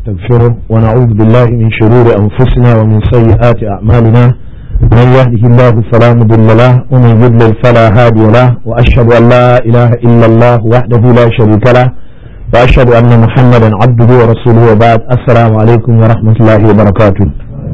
ونستغفره ونعوذ بالله من شرور أنفسنا ومن سيئات أعمالنا من يهده الله فلا مضل له ومن يضلل فلا هادي له وأشهد أن لا إله إلا الله وحده لا شريك له وأشهد أن محمدا عبده ورسوله وبعد السلام عليكم ورحمة الله وبركاته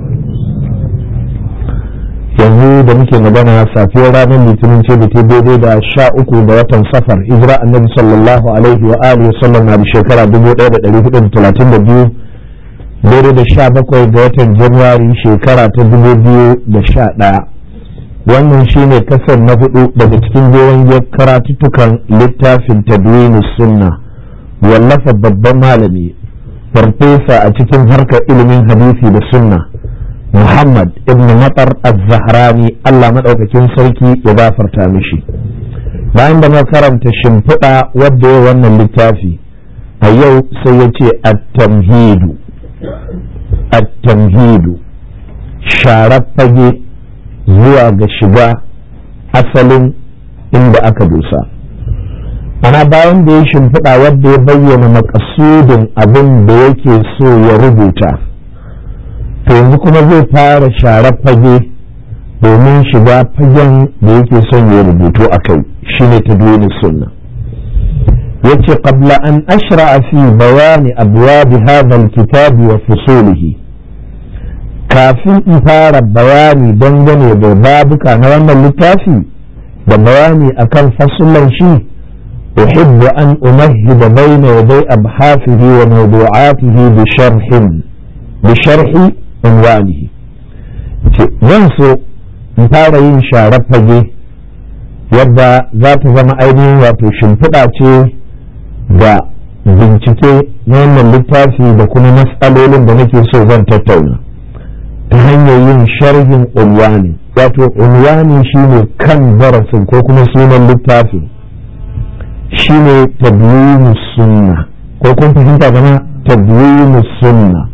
yanzu da muke magana safiyar ranar litinin ce da ta daidai da sha uku da watan safar hijira annabi sallallahu alaihi wa alihi sallam na da shekara dubu ɗaya da ɗari hudu da talatin da biyu daidai da sha bakwai ga watan januwari shekara ta dubu biyu da sha ɗaya wannan shine kasar na hudu daga cikin jeron karatuttukan littafin tadwini sunna wallafa babban malami farfesa a cikin harkar ilimin hadisi da sunna Muhammad ibn Matar az-Zahrani Allah madaukakin sarki ya gafarta mishi bayan da karanta shimfiɗa wadda ya wannan littafi a yau sai ya ce at-tamhidu at-tamhidu sharar fage zuwa ga shiga asalin inda aka dosa ana bayan da ya shimfiɗa wadda ya bayyana makasudin abin da yake so ya rubuta to yanzu kuma zai fara share fage domin shiga fagen da yake son ya rubutu a kai shine ta duni sunna yace qabla an ashra'a fi bayani abwab hadha alkitab wa fusulihi kafin in fara bayani dangane da babuka na wannan littafi da bayani akan fasulan shi أحب أن أمهد بين يدي أبحاثه وموضوعاته بشرح بشرح unwanihi zan so in fara yin sharar fage yadda za ta zama ainihin wato shimfiɗa ce ga bincike na wannan littafi da kuma matsalolin da nake so zan tattauna ta hanyar yin sharhin unwani wato unwani shine kan darasin ko kuma sunan littafin shine tabiyyun sunna ko kun fahimta gama tabiyyun sunna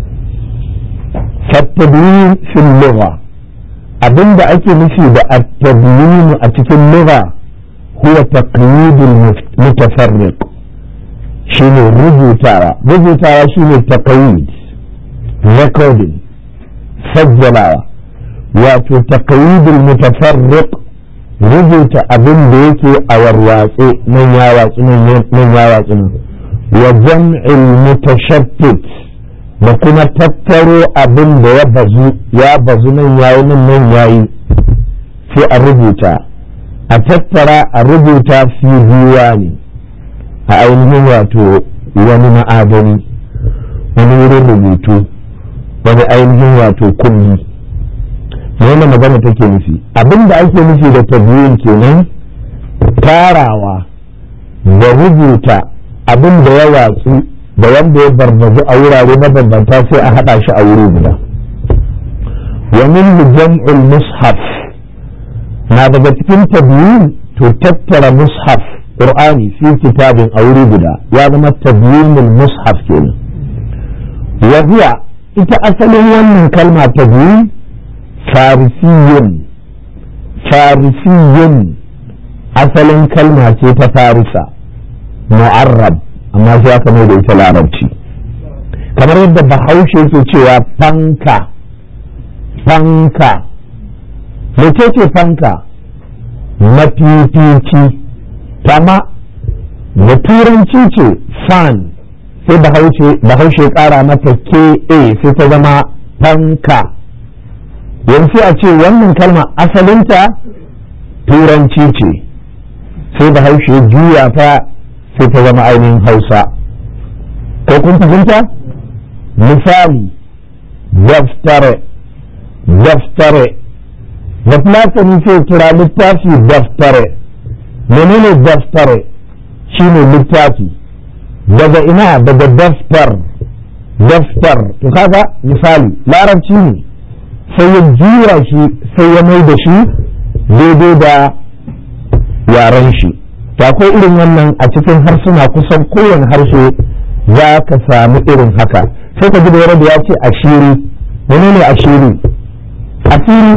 فالتدوين في اللغة abin da ake nufi da at-tadwin a cikin lugha huwa taqyid al-mutafarriq shine rubutawa rubutawa shine taqyid recording sajjalawa wato taqyid al-mutafarriq rubuta abin da yake a warwatse nan ya watsu nan ya watsu nan wa jam'il mutashattit da kuma tattaro abin da ya bazu ya bazu nan yayi nan nan yayi sai a rubuta a tattara a rubuta fi ne a ainihin wato wani ma'adani wani wurin rubutu wani ainihin wato kulli wannan magana take nufi abin da ake nufi da tabiyin kenan tarawa da rubuta abin da ya watsu da wanda ya barbazu a wurare mabambanta sai a haɗa shi a wuri guda wa min jam'ul mushaf na daga cikin tabiyin to tattara mushaf qur'ani fi kitabin a wuri guda ya zama tabyinul mushaf kenan wa huwa ita asalin wannan kalma tabiyin farisiyyun farisiyyun asalin kalma ce ta farisa mu'arrab amma sai aka mai da ita larabci kamar yadda bahaushe yake cewa fanka fanka mece ce fanka mafifici kama da turanci ce fan sai bahaushe kara mata ka sai ta zama fanka yanzu a ce wannan kalma asalinta turanci ce sai bahaushe juya ta sai ta zama ainihin hausa ko kun fahimta misali daftare daftare da fulatani sai kira littafi daftare menene daftare shine littafi daga ina daga daftar daftar to kaga misali larabci ne sai ya jura shi sai ya mai da shi daidai da yaren shi to akwai irin wannan a cikin harsuna kusan kowane harshe za ka samu irin haka sai ka ji da da ya ce ashiri wani ne ashiri asiri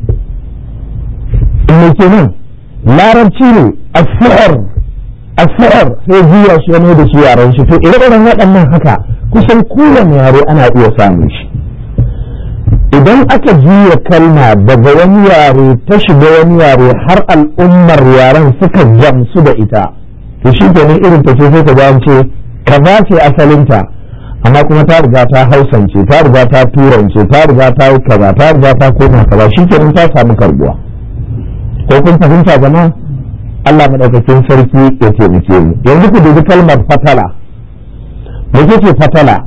me kenan larabci ne asfar asfar sai juya shi ya da shi yaran shi to irin waɗannan haka kusan kowane yare ana iya samun shi idan aka juya kalma daga wani yare ta shiga wani yare har al'ummar yaren suka gamsu da ita to shi kenan irin ta ce sai ka ga ce kaza ce asalinta amma kuma ta riga ta hausance ta riga ta turance ta riga ta yi kaza ta riga ta koma kaza shi kenan ta samu karbuwa ko kun fahimta jama'a Allah madaukakin sarki ya taimake mu yanzu ku dubi kalmar fatala me ce fatala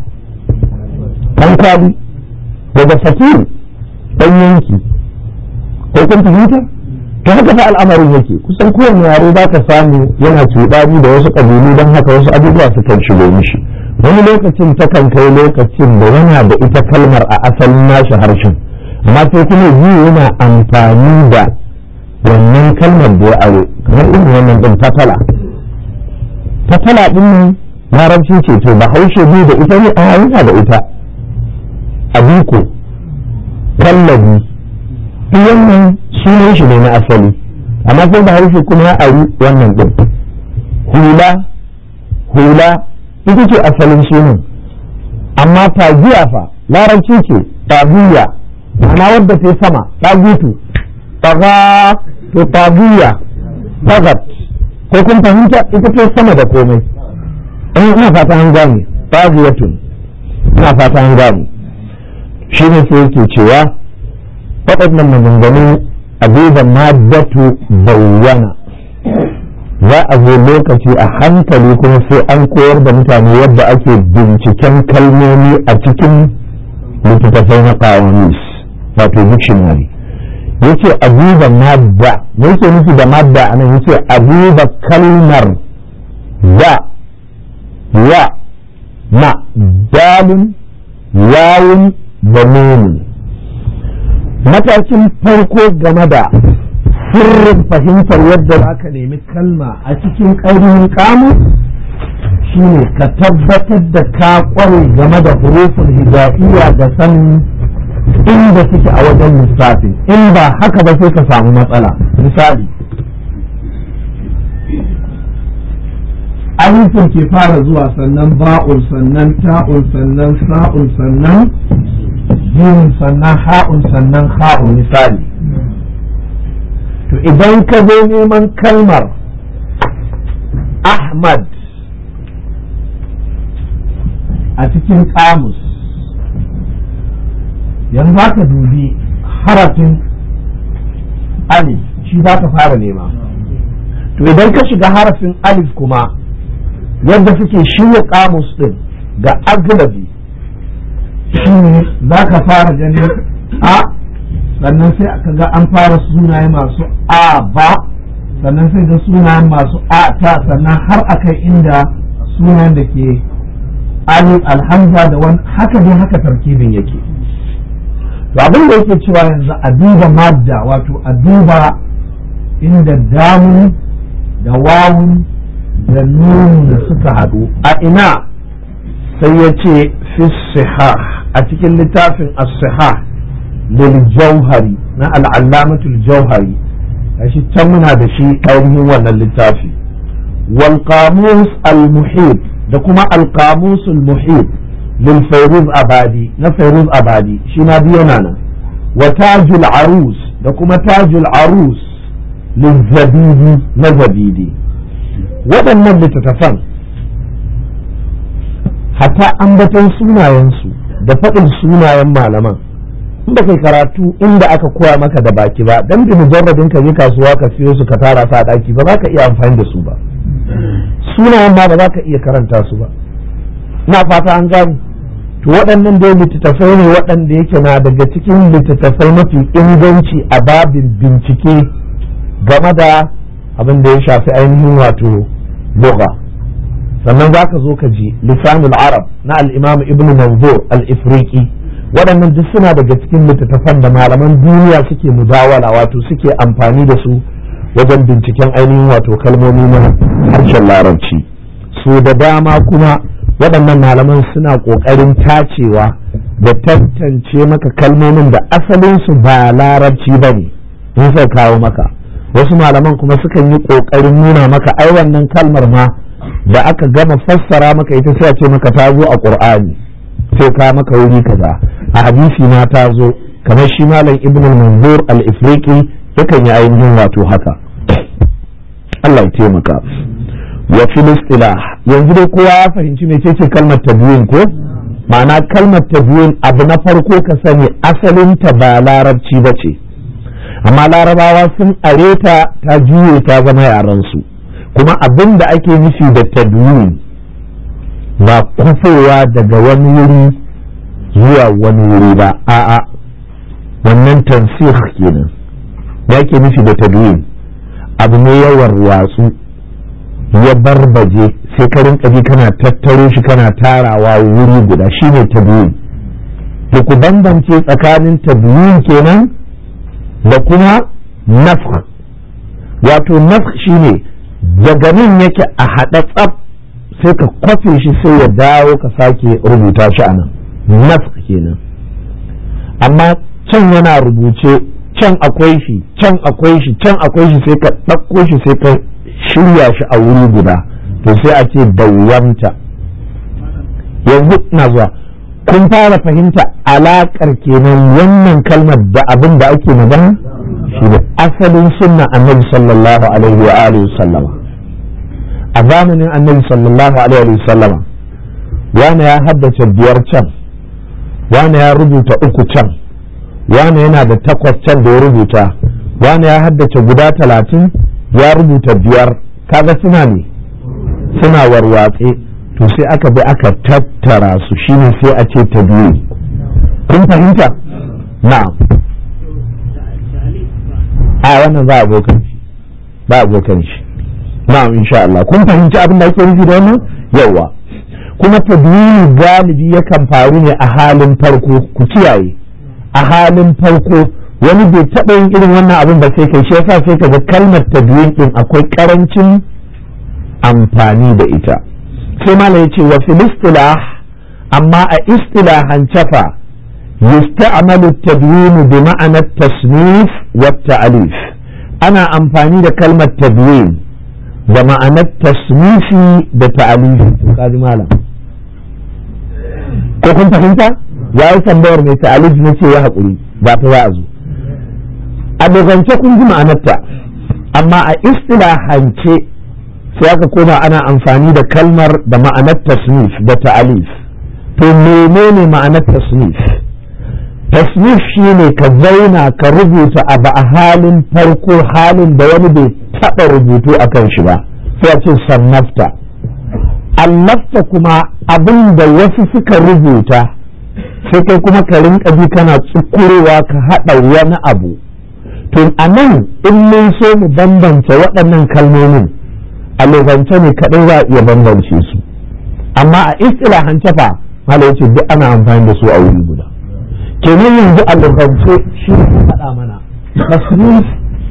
kankali daga fatir dan yanki ko kun fahimta ta haka fa al'amarin yake kusan kowane yare za ka samu yana cuɗani da wasu ƙabilu don haka wasu abubuwa su kan shigo mishi wani lokacin ta kan kai lokacin da yana da ita kalmar a asalin nashi harshen amma sai kuma yi yana amfani da wannan kalmar da ya aro kamar irin wannan din fatala fatala din nan larabci ce to ba haushe biyu da ita ne a yana da ita abiko kallabi duk wannan sunan shi ne na asali amma sai da harshe kuma ya ari wannan din hula hula ita ce asalin sunan amma tagiya fa larabci ce tagiya ma'ana wadda ta sama tagutu taga to tagiya tagat ko kun fahimta ita ce sama da komai ina fata an gane tagiyatun ina fata an gane shi ne sai yake cewa waɗannan maganganun abubuwan maddatu bayyana za a zo lokaci a hankali kuma sai an koyar da mutane yadda ake binciken kalmomi a cikin littattafai na kawamis wato dictionary yace abuba madda me yake nufi da madda anan yace abuba kalmar da ya ma dalin yawun da nuni matakin farko game da sirrin fahimtar yadda za ka nemi kalma a cikin ƙarfin kamu shine ka tabbatar da ka ƙware game da hurufin hijaiya da sanin inda suke a wajen lissafin in ba haka ba sai ka samu matsala misali alifin ke fara zuwa sannan ba'un sannan ta'un sannan sa'un sannan jin sannan ha'un sannan ha'un misali to idan ka zo neman kalmar ahmad a cikin kamus yanzu ka dubi harafin alif shi za ka fara nema to idan ka shiga harafin alif kuma yadda suke shirya kamus din ga aglabi shi ne za ka fara ganin a sannan sai aka ga an fara sunaye masu a ba sannan sai ga sunayen masu a ta sannan har akai inda sunayen da ke alif alhamza da wani haka dai haka tarkibin yake to abin da yake cewa yanzu a duba madda wato a duba inda damun da wawun da nunu da suka haɗu a ina sai ya ce fi a cikin littafin as-sihah lil jauhari na al'allamatul jauhari shi can muna da shi ainihin wannan littafi wal qamus al muhit da kuma al qamus al muhit lil fayruz abadi na fayruz abadi shi ma biyo nan wa tajul arus da kuma tajul arus lil zabidi na zabidi waɗannan littattafan hatta ambaton sunayensu da faɗin sunayen malaman in ba kai karatu inda aka koya maka da baki ba dan bi mujarradin ka je kasuwa ka siyo su ka tara su a daki ba za ka iya amfani da su ba sunayen ma ba za ka iya karanta su ba na fata an gani to waɗannan dai littattafai ne waɗanda yake na daga cikin littattafai mafi inganci a babin bincike game da abin da ya shafi ainihin wato lugha sannan za ka zo ka ji lisanul arab na al-imam ibn manzur al-ifriqi waɗannan duk suna daga cikin littattafan da malaman duniya suke mudawala wato suke amfani da su wajen binciken ainihin wato kalmomi na harshen larabci su da dama kuma waɗannan malaman suna ƙoƙarin tacewa da tantance maka kalmomin da asalinsu ba larabci ba ne in sai kawo maka wasu malaman kuma sukan yi ƙoƙarin nuna maka ai wannan kalmar ma da aka gama fassara maka ita sai a ce maka ta zo a qur'ani sai ka maka wuri kaza a hadisi ma ta zo kamar shi malam ibn al-manzur al-ifriqi yakan yi ainihin wato haka Allah ya taimaka wa fil istilah yanzu dai kowa ya fahimci mecece kalmar tabyin ko ma'ana kalmar tabyin abu na farko ka sani asalin ta ba larabci ba ce amma larabawa sun areta ta juye ta zama yaran su kuma abin da ake nufi da tabyin ba kwafowa daga wani wuri zuwa wani wuri ba a'a wannan tansih kenan ya ke nufi da tabyin abu ne yawan watsu ya barbaje sai ka rinka ji kana tattaro shi kana tarawa wuri guda shine tabyin to ku bambance tsakanin tabyin kenan da kuma nafh wato nafh shine daga nan yake a haɗa tsaf sai ka kwafe shi sai ya dawo ka sake rubuta shi a nan nafh kenan amma can yana rubuce can akwai shi can akwai shi can akwai shi sai ka ɗauko shi sai ka shirya shi a wuri guda to sai a ce dawwamta yanzu na zuwa kun fara fahimta alaƙar kenan wannan kalmar da abin da ake magana shi da asalin sunna annabi sallallahu alaihi wa alihi sallama a zamanin annabi sallallahu alaihi wa sallama wani ya haddace biyar can wani ya rubuta uku can wani yana da takwas can da ya rubuta wani ya haddace guda talatin ya rubuta biyar kaga suna ne suna warwatse to sai aka bi aka tattara su shine sai a ce ta biyu kun fahimta na a wannan za a abokan shi ba abokan shi na'am insha Allah kun fahimci abin da ake nufi da wannan yawa kuma tadwini galibi yakan faru ne a halin farko ku kiyaye a halin farko wani bai taɓa yin irin wannan abin ba sai kai shi yasa sai kaga kalmar tadwin din akwai karancin amfani da ita sai malam yace wa fil istilah amma a istilahan cafa yusta'malu tadwin bi ma'ana tasnif wa ta'alif ana amfani da kalmar tadwin da ma'anar tasnifi da ta'alifi kaji malam ko kun fahimta ya yi tambayar mai ta'alif na ce ya haƙuri ba ta za a zo a dogance kun ji ma'anarta amma a istilahance sai aka koma ana amfani da kalmar da ma'anar tasnif da ta'alif to menene ma'anar tasnif tasnif shine ka zauna ka rubuta abu a halin farko halin da wani bai taɓa rubutu a kan shi ba sai a ce sannafta allafta kuma abin da wasu suka rubuta sai kai kuma ka rinka bi kana tsukurewa ka haɗa wani abu to a nan in mun so mu bambance waɗannan kalmomin a logance ne kaɗai za a iya bambance su amma a istilahance fa malai ce duk ana amfani da su a wuri guda kenan yanzu a logance shi ne faɗa mana tasnif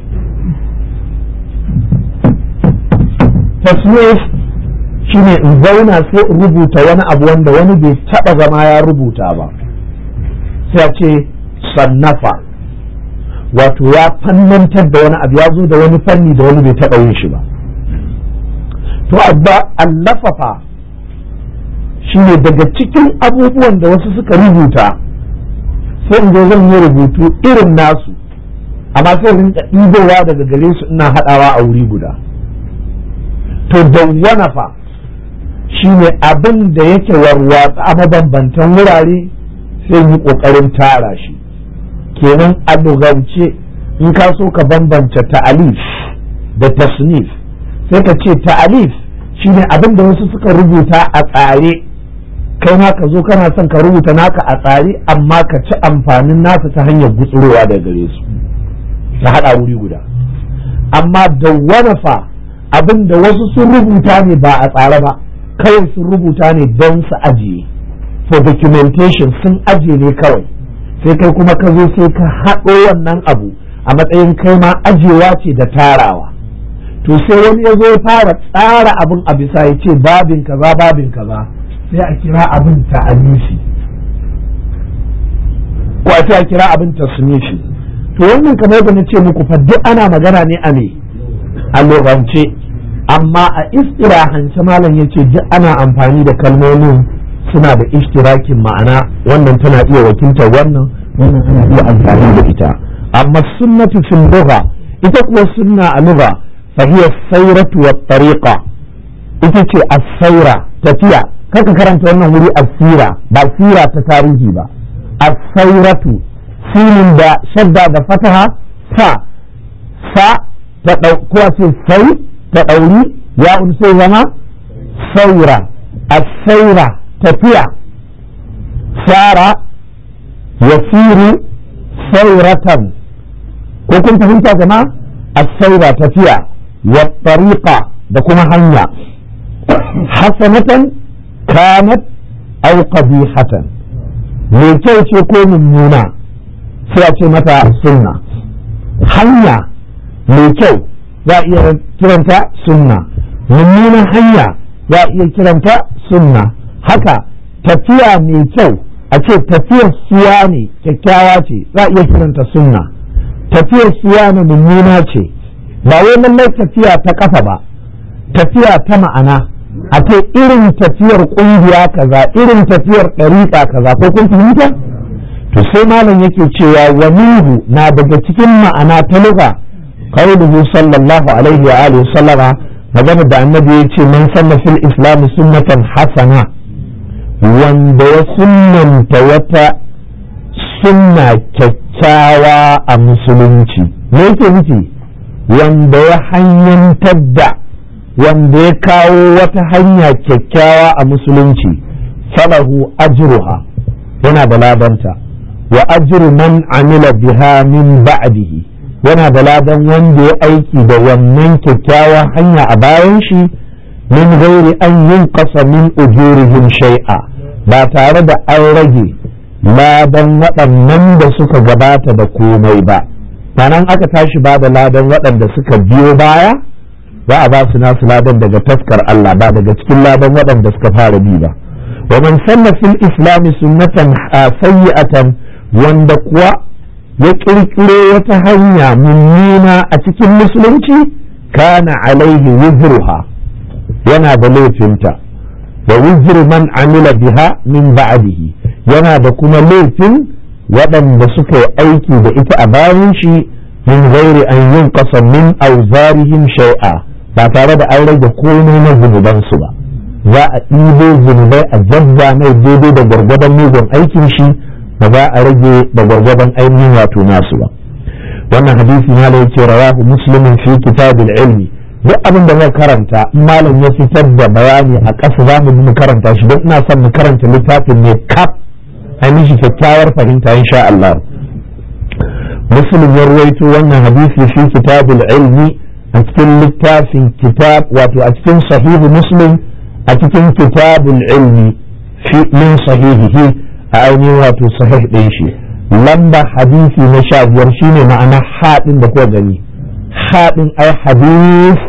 tasnif shi ne in zauna sai in rubuta wani abu wanda wani bai taɓa zama ya rubuta ba sai a ce sannafa wato ya fannantar da wani abu ya zo da wani fanni da wani bai taɓa yin shi ba to abba allafafa shi ne daga cikin abubuwan da wasu suka rubuta sai in zo zan yi rubutu irin nasu amma sai rinka ɗibowa daga gare su ina haɗawa a wuri guda to dawwana fa shi ne abin da yake warwatsa a mabambantan wurare sai yi ƙoƙarin tara shi kenan a lugance in ka so ka bambance ta'alif da tasnif sai ka ce ta'alif shine abin da wasu suka rubuta a tsare kai ma ka zo kana son ka rubuta naka a tsare amma ka ci amfanin nasa ta hanyar gutsurowa daga gare su ta haɗa wuri guda amma da fa abin da wasu sun rubuta ne ba a tsare ba kawai sun rubuta ne don su ajiye for documentation sun ajiye ne kawai sai kai kuma ka zo sai ka haɗo wannan abu a matsayin kai ma ajiyewa ce da tarawa to sai wani ya zo ya fara tsara abin a bisa ya ce babin kaza babin kaza sai a kira abin ta'anifi ko a a kira abin tasnifi to wannan kamar da na ce muku fa duk ana magana ne a me a logance amma a istirahance malam ya ce duk ana amfani da kalmomin suna da ishtirakin ma'ana wannan tana iya wakiltar wannan wannan ana iya amfani da ita amma sunnatu fil lugha ita kuwa sunna a lugha fa hiya sayratu wat tariqa ita ce as-sayra tafiya kaka karanta wannan wuri as-sira ba sira ta tarihi ba as-sayratu sinin da shadda da fataha sa sa ta ɗauko ce sai ta ɗauri ya sai zama saura a saura tafiya sara yasiru sauratan ko kun fahimta jama a saura tafiya wa tariqa da kuma hanya hasanatan kanat aw qabihatan mai kyau ce ko mummuna sai a ce mata sunna hanya mai kyau za a iya kiranta sunna mummunan hanya za a iya kiranta sunna haka tafiya mai kyau a ce tafiyar siya ne kyakkyawa ce za a iya kiranta sunna tafiyar siya ne mummuna ce ba wai lallai tafiya ta kafa ba tafiya ta ma'ana a ce irin tafiyar kungiya kaza irin tafiyar ɗariƙa kaza ko kun fahimta to sai malam yake cewa wa minhu na daga cikin ma'ana ta lugha qauluhu sallallahu alaihi wa alihi sallama magana da annabi ya ce man sanna fil islam sunnatan hasana wanda ya sunnanta wata sunna kyakkyawa a musulunci me yake nufi wanda ya hanyantar da wanda ya kawo wata hanya kyakkyawa a musulunci falahu ajruha yana da labanta wa ajru man amila biha min ba'dihi yana da ladan wanda ya aiki da wannan kyakkyawa hanya a bayan shi min gairi an yin kasa min ujurihim shay'a ba tare da an rage ladan waɗannan da suka gabata da komai ba nan aka tashi ba da ladan waɗanda suka biyo baya za a ba su nasu ladan daga taskar Allah ba daga cikin ladan waɗanda suka fara bi ba wa man sanna fil islami sunnatan sayyi'atan wanda kuwa ya ƙirƙiro wata hanya mummuna a cikin musulunci kana alaihi wizruha yana da laifinta wa wizru man amila biha min ba'dihi yana da kuma laifin waɗanda suka yi aiki da ita a bayan shi min gairi an yin ƙasa min auzarihim shai'a ba tare da an rage komai na zunubansu ba za a ɗibo zunubai a jabba mai daidai da gwargwadon mugun aikin shi ba za a rage da gwargwadon ainihin wato nasu ba wannan hadisi na da yake rawahu muslimin fi kitabil ilmi duk abin da zai karanta malam ya fitar da bayani a ƙasa za mu karanta shi don ina son mu karanta littafin ne kaf ainihin kyakkyawar fahimta insha Allah muslim ya ruwaito wannan hadisi fi kitabul ilmi a cikin littafin kitab wato a cikin sahihu muslim a cikin kitabul ilmi fi min sahihihi a ainihin wato sahih ɗin shi lamba hadisi na sha biyar shine ma'ana haɗin da kuka gani haɗin ai hadis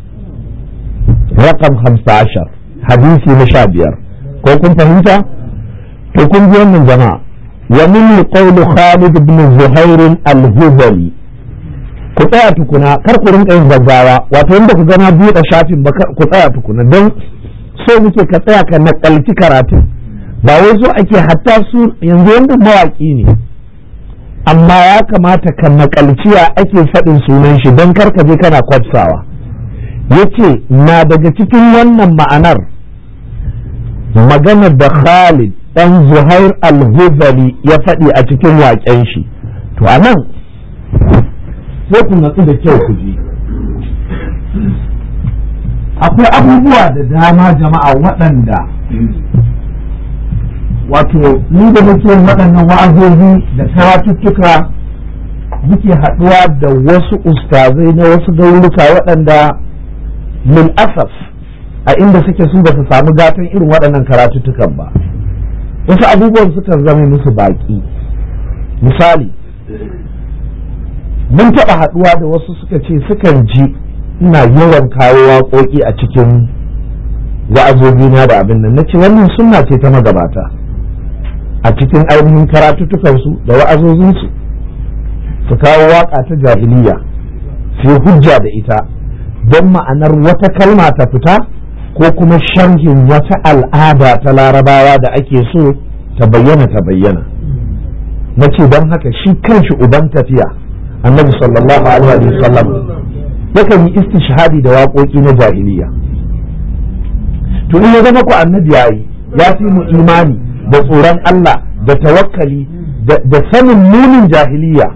rakam hamsa ashar hadisi na sha biyar ko kun fahimta to kun ji wannan jama'a wa min qawli Khalid ibn Zuhair al-Hudali ku tsaya tukuna kar ku rinka yin gaggawa wato inda ku gana buɗe shafin ba ku tsaya tukuna don so muke ka tsaya ka nakalci karatun ba wai so ake hatta su yanzu yanda mawaƙi ne amma ya kamata ka nakalci ya ake faɗin sunan shi don kar ka je kana kwafsawa yace na daga cikin wannan ma'anar maganar da Khalid ɗan Zuhair al-Huzali ya faɗi a cikin waƙen shi to a nan sai ku natsu da kyau ku ji akwai abubuwa da dama jama'a waɗanda wato ni da muke waɗannan wa'azozi da karatuttuka muke haɗuwa da wasu ustazai na wasu garuruka waɗanda min asaf a inda suke su ba su samu gatan irin waɗannan karatuttukan ba wasu abubuwan sukan zama musu baƙi misali mun taɓa haɗuwa da wasu suka ce sukan ji ina yawan kawo waƙoƙi a cikin wa'azobina da abin nan na ce wannan sunna ce ta magabata a cikin ainihin karatuttukansu da wa'azozinsu su kawo waƙa ta jahiliya su hujja da ita don ma'anar wata kalma ta fita ko kuma sharhin wata al'ada ta larabawa da ake so ta bayyana ta bayyana na ce don haka shi kanshi uban tafiya annabi sallallahu alaihi wasallam yakan yi istishhadi da waƙoƙi na jahiliya to in ya zama ku annabi yayi ya fi mu imani da tsoron Allah da tawakkali da sanin munin jahiliya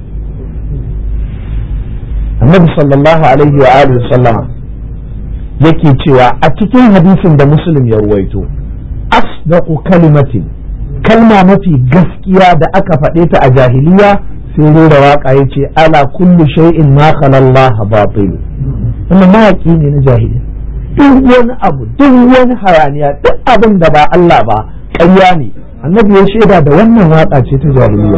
annabi sallallahu alaihi wa alihi sallama yake cewa a cikin hadisin da muslim ya ruwaito asdaqu kalimatin kalma mafi gaskiya da aka faɗe ta a jahiliya sai rera waka yace ala kullu shay'in ma khala Allah batil wannan mawaƙi ne na jahiliya duk wani abu duk wani hayaniya duk abin da ba Allah ba ƙarya ne annabi ya shaida da wannan waka ce ta jahiliya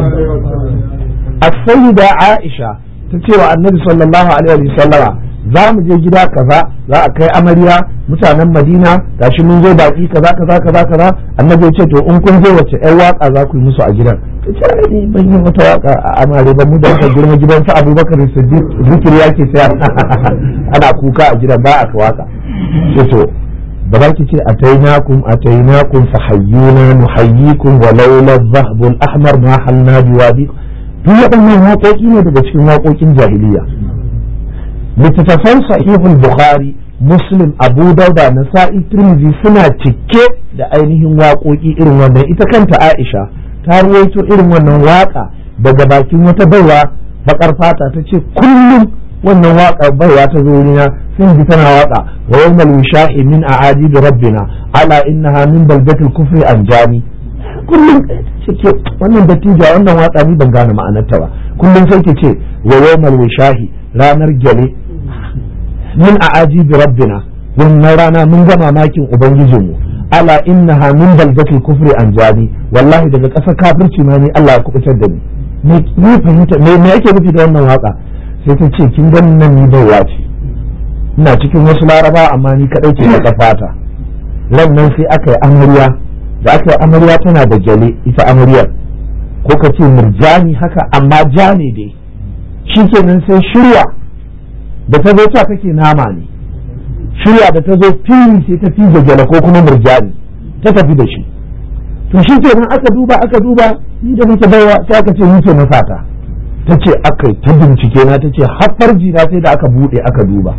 as-sayyida Aisha ta cewa annabi sallallahu alaihi wa sallama za mu je gida kaza za a kai amarya mutanen madina gashi mun zo baki kaza kaza kaza kaza annabi ya ce to in kun zo wace ƴar waka za ku yi musu a gidan ta ce ni ban yi wata waka a amare ba mu da ka girma gidan su abubakar siddiq zikiri yake sai ana kuka a gidan ba a waka ce to ba za ki ce atainakum atainakum fahayyuna nuhayyikum wa laula dhahbul ahmar ma halna biwadi duk waɗannan waƙoƙi ne daga cikin waƙoƙin jahiliya littattafan sahihul bukhari muslim abu dauda nasa'i tirmidhi suna cike da ainihin waƙoƙi irin wannan ita kanta aisha ta ruwaito irin wannan waƙa daga bakin wata baiwa bakar fata ta ce kullum wannan waƙa baiwa ta zo wurina sun ji tana waƙa wa yawmal wishahi min a'ajib rabbina ala innaha min baldatil kufri anjani kullum ce wannan dattija wannan watsa ni ban gane ma'anarta ba kullum sai ke ce wa yawmal wishahi ranar gyale min a'aji bi rabbina wannan rana mun ga mamakin ubangijinmu ala innaha min baldatil kufri an jani wallahi daga ƙasar kafirci ma ni Allah ya kubutar da ni me fahimta me me yake nufi da wannan waka sai ta ce kin ganin nan ni baiwa ce ina cikin wasu laraba amma ni kadai ce ta fata ran nan sai aka yi amarya da aka yi amarya tana da gyale ita amaryar ko ka ce murjani haka amma ja ne dai shi kenan sai shirya da ta zo ta kake nama ne shirya da ta zo fili sai ta fiye gyale ko kuma murjani ta tafi da shi to shi kenan aka duba aka duba ni da nake baiwa sai aka ce ni ke masata ta ce aka ta bincike na ta ce har jina sai da aka bude aka duba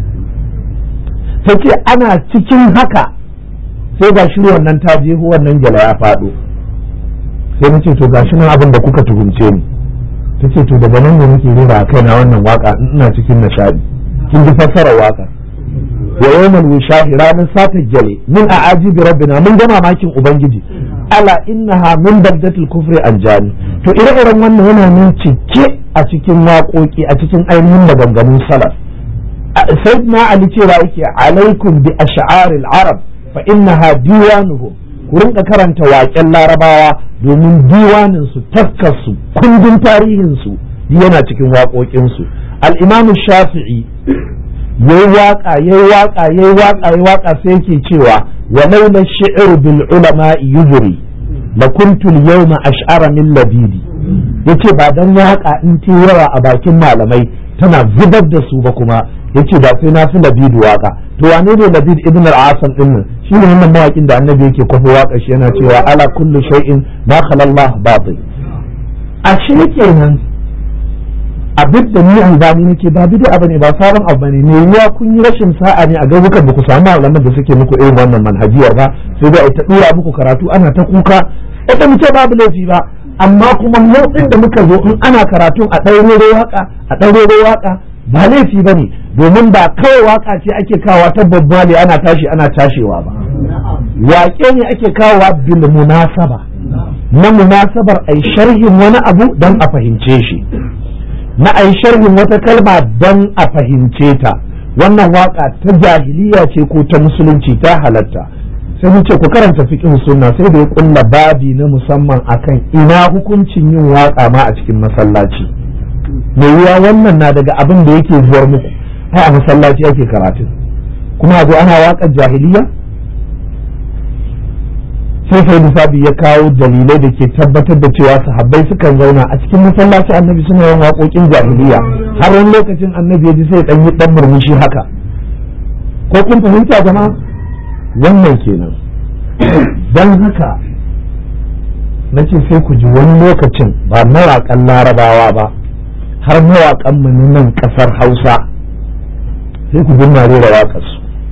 ta ce ana cikin haka sai ga shi wannan ta je wannan gyala ya faɗo sai na ce to gashi nan abin da kuka tuhumce ni ta ce to daga nan ne muke rera a kaina wannan waka ina cikin nishadi kin ji fassarar waka wa yawmal wishahi ranar sata gyale min a ajibi rabbina mun ga mamakin ubangiji ala innaha min baldatil kufri anjani to ire-iren wannan yana nan cike a cikin waƙoƙi a cikin ainihin maganganun salaf sayyidina ali cewa yake alaikum bi ash'aril arab fa innaha diwanuhum ku rinka karanta waƙen larabawa domin diwanin su taskar su kundin tarihin su yana cikin waƙoƙin su al-imam shafi'i yayi waka yayi waka yayi waka yayi waka sai yake cewa wa laula shi'r bil ulama yujri la kuntu al-yawma ash'ara min labidi yace ba dan waka in ce yawa a bakin malamai tana zubar da su ba kuma yace ba sai na fi labidu waka to wane ne labid ibn al-asam din nan shi ne wannan mawakin da annabi yake kwafi waka shi yana cewa ala kullu shay'in ma khala Allah batil ashe kenan abin da ni albani nake ba bid'a bane ba sabon abu bane ne ruwa kun yi rashin sa'a ne a garukan ba ku samu malaman da suke muku irin wannan manhajiyar ba sai dai ta dura muku karatu ana ta kuka ita mu ce babu laifi ba amma kuma mu da muka zo in ana karatun a ɗaure waka a ɗaure waka ba laifi ba ne domin ba kawai waka ce ake kawa ta babbali ana tashi ana tashewa ba waƙe ne ake kawowa bil munasaba na munasabar ai sharhin wani abu don a fahimce shi na ai sharhin wata kalma don a fahimce ta wannan waka ta jahiliya ce ko ta musulunci ta halatta sai mun ce ku karanta fiqh sunna sai da ya kulla babi na musamman akan ina hukuncin yin waka ma a cikin masallaci mai yiwa wannan na daga abin da yake zuwar muku ai a masallaci ake karatu kuma a zo ana waƙar jahiliya sai sai lissafi ya kawo dalilai da ke tabbatar da cewa sahabbai sukan zauna a cikin masallacin annabi suna yin waƙoƙin jahiliya har wani lokacin annabi ya ji sai ɗan yi ɗan murmushi haka ko kun fahimta jama'a wannan kenan don haka na ce sai ku ji wani lokacin ba mawaƙan larabawa ba har mawaƙan mu nan ƙasar hausa sai ku bin rera waƙarsu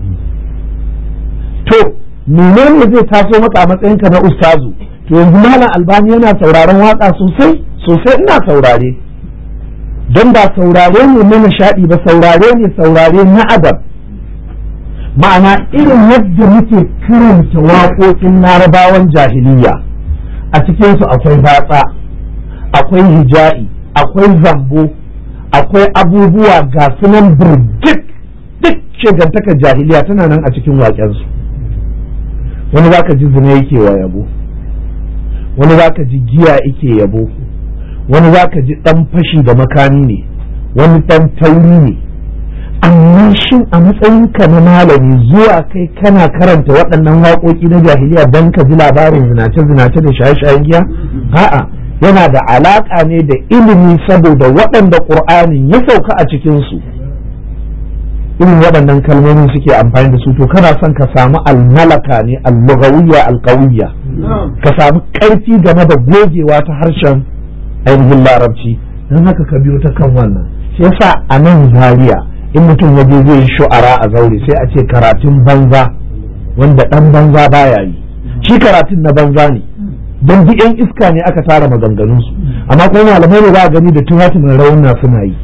to menene zai taso maka a matsayinka na ustazu to yanzu malam albani yana sauraron waƙa sosai sosai ina saurare don ba saurare ne na nishaɗi ba saurare ne saurare na adab ma'ana irin yadda muke karanta waƙoƙin larabawan jahiliya a cikinsu akwai batsa akwai hija'i akwai zambo akwai abubuwa ga sunan birgit duk shegantakar jahiliya tana nan a cikin waƙensu wani za ka ji zina yake wa yabo wani za ka ji giya yake yabo wani za ka ji ɗan fashi da makami ne wani ɗan tauri ne amma shin a matsayinka na malami zuwa kai kana karanta waɗannan waƙoƙi na jahiliya don ka ji labarin zinace-zinace da shaye-shayen giya a'a yana da alaƙa ne da ilimi saboda waɗanda ƙur'anin ya sauka a cikinsu irin waɗannan kalmomi suke amfani da su to kana son ka samu almalaka ne allugawiyya alƙawiyya ka samu ƙarfi game da gogewa ta harshen ainihin larabci don haka ka biyo ta kan wannan shi yasa a nan zaria in mutum ya je zai yi shu'ara a zaure sai a ce karatun banza wanda ɗan banza baya yi shi karatun na banza ne don duk yan iska ne aka tara maganganunsu amma kuma malamai ne za a gani da tuhatumin rauna suna yi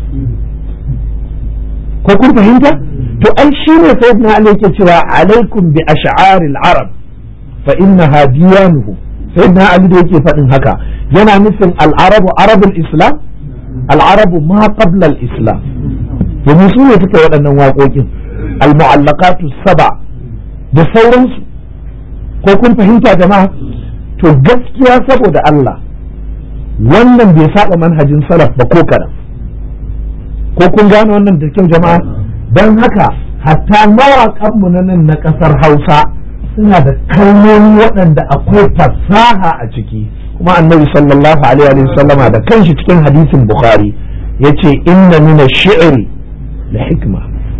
ko kun fahimta to ai shi ne sai na ali yake cewa alaikum bi ash'aril arab fa innaha diyanuhu sai na ali da yake faɗin haka yana nufin al'arabu arabul islam al'arabu ma qabla al-islam domin su ne suka waɗannan waƙoƙin al-mu'allaqatu saba da sauransu ko kun fahimta jama'a to gaskiya saboda Allah wannan bai saba manhajin salaf ba ko kaɗan ko kun gane wannan da kyau jama'a don haka hatta mawaƙanmu na nan na ƙasar hausa suna da kalmomi waɗanda akwai fasaha a ciki kuma annabi sallallahu alaihi wa sallama da kanshi cikin hadisin bukhari yace inna min ash-shi'ri la hikma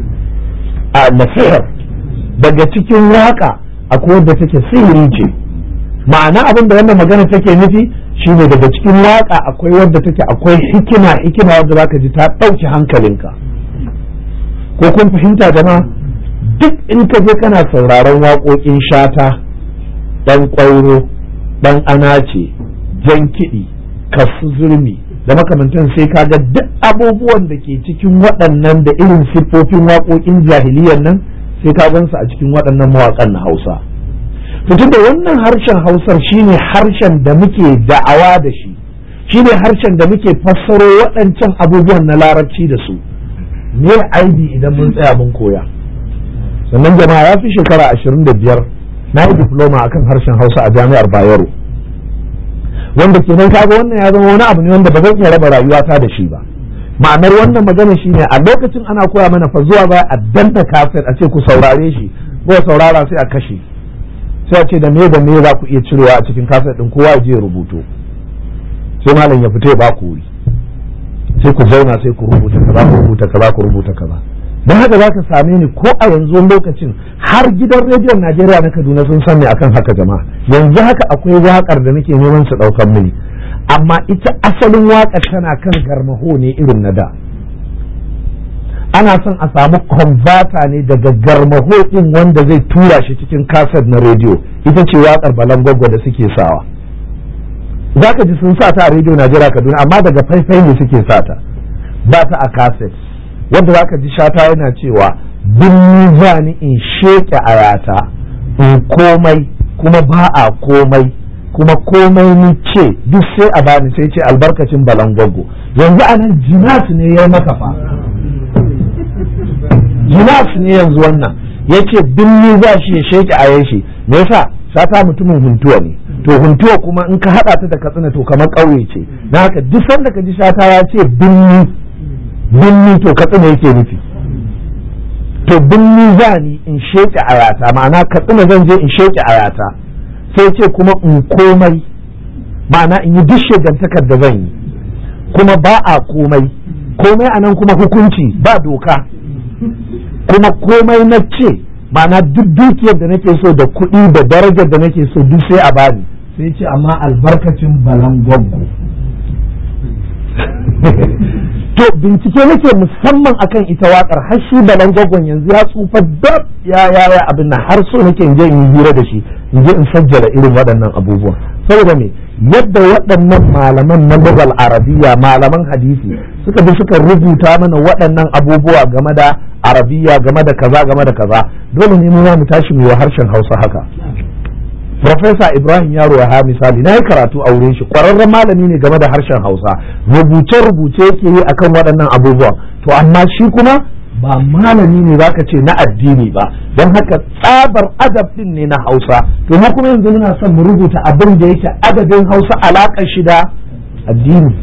a nasihar daga cikin waka akwai wadda take sihiri ce ma'ana abin da wannan magana take nufi shine daga cikin waka akwai wadda take akwai hikima hikima wadda zaka ji ta ɗauki hankalinka ko kun fahimta jama'a duk in ka je kana sauraron waƙoƙin shata ɗan ƙwairo ɗan anace jan kiɗi kasu zurmi da makamantan sai ka ga duk abubuwan da ke cikin waɗannan da irin siffofin waƙoƙin jahiliyan nan sai ka gansu a cikin waɗannan mawaƙan na hausa tun da wannan harshen hausar shine harshen da muke da'awa da shi shine harshen da muke fassaro waɗancan abubuwan na larabci da su me aibi idan mun tsaya mun koya sannan jama'a ya fi shekara ashirin da biyar na yi diploma akan harshen hausa a jami'ar bayero wanda kenan kaga wannan ya zama wani abu ne wanda ba zan iya raba rayuwata da shi ba ma'anar wannan magana shine a lokacin ana koya mana fa zuwa ba a danta kaset a ce ku saurare shi ko saurara sai a kashe sai a ce da me da me za ku iya cirewa a cikin kaset din kowa ya je rubuto sai malam ya fita ya ba ku wuri sai ku zauna sai ku rubuta kaza ku rubuta kaza ku rubuta kaza don haka za ka same ni ko a yanzu lokacin har gidan rediyon Najeriya na Kaduna sun san ni akan haka jama'a yanzu haka akwai wakar da nake neman su daukan mini amma ita asalin wakar tana kan garmaho ne irin na da ana son a samu converter ne daga garmaho din wanda zai tura shi cikin kaset na rediyo ita ce wakar balangwagwa da suke sawa za ka ji sun sa ta a rediyo Najeriya Kaduna amma daga faifai ne suke sa ta ba ta a kaset wanda za ka ji shata yana cewa bin zani in sheke ayata in komai kuma ba a komai kuma komai ni ce duk sai a bani sai ce albarkacin balangwago yanzu a nan jinas ne ya maka fa jinas ne yanzu wannan ya ce binni za shi ya sheke a shi me yasa shata mutumin huntuwa ne to huntuwa kuma in ka haɗa ta da katsina to kamar ƙauye ce na haka duk sanda ka ji shata ya ce binni binni to katsina yake nufi to binni za ni in sheke ayata ma'ana katsina zan je in sheke ayata sai ce kuma in komai ma'ana in yi duk shegantakar da zan yi kuma ba a komai komai a nan kuma hukunci ba doka kuma komai na ce ma'ana duk dukiyar da nake so da kuɗi da darajar da nake so duk sai a bani sai ce amma albarkacin balan gwaggo to bincike nake musamman akan ita wakar har shi balan gwaggon yanzu ya tsufa dab ya ya ya abin nan har so nake in je in yi hira da shi in je in sajjala irin waɗannan abubuwan saboda me yadda waɗannan malaman na lugal arabiya malaman hadisi suka bi suka rubuta mana waɗannan abubuwa game da arabiya game da kaza game da kaza dole ne mu mu tashi mu yi harshen hausa haka Profesa Ibrahim Yaro ya misali na yi karatu a wurin shi ƙwararren malami ne game da harshen Hausa rubuce-rubuce yake yi akan waɗannan abubuwan to amma shi kuma ba malami ne zaka ce na addini ba don haka tsabar adab din ne na Hausa to mu kuma yanzu muna son mu rubuta abin da yake adabin Hausa alaƙar shi da addini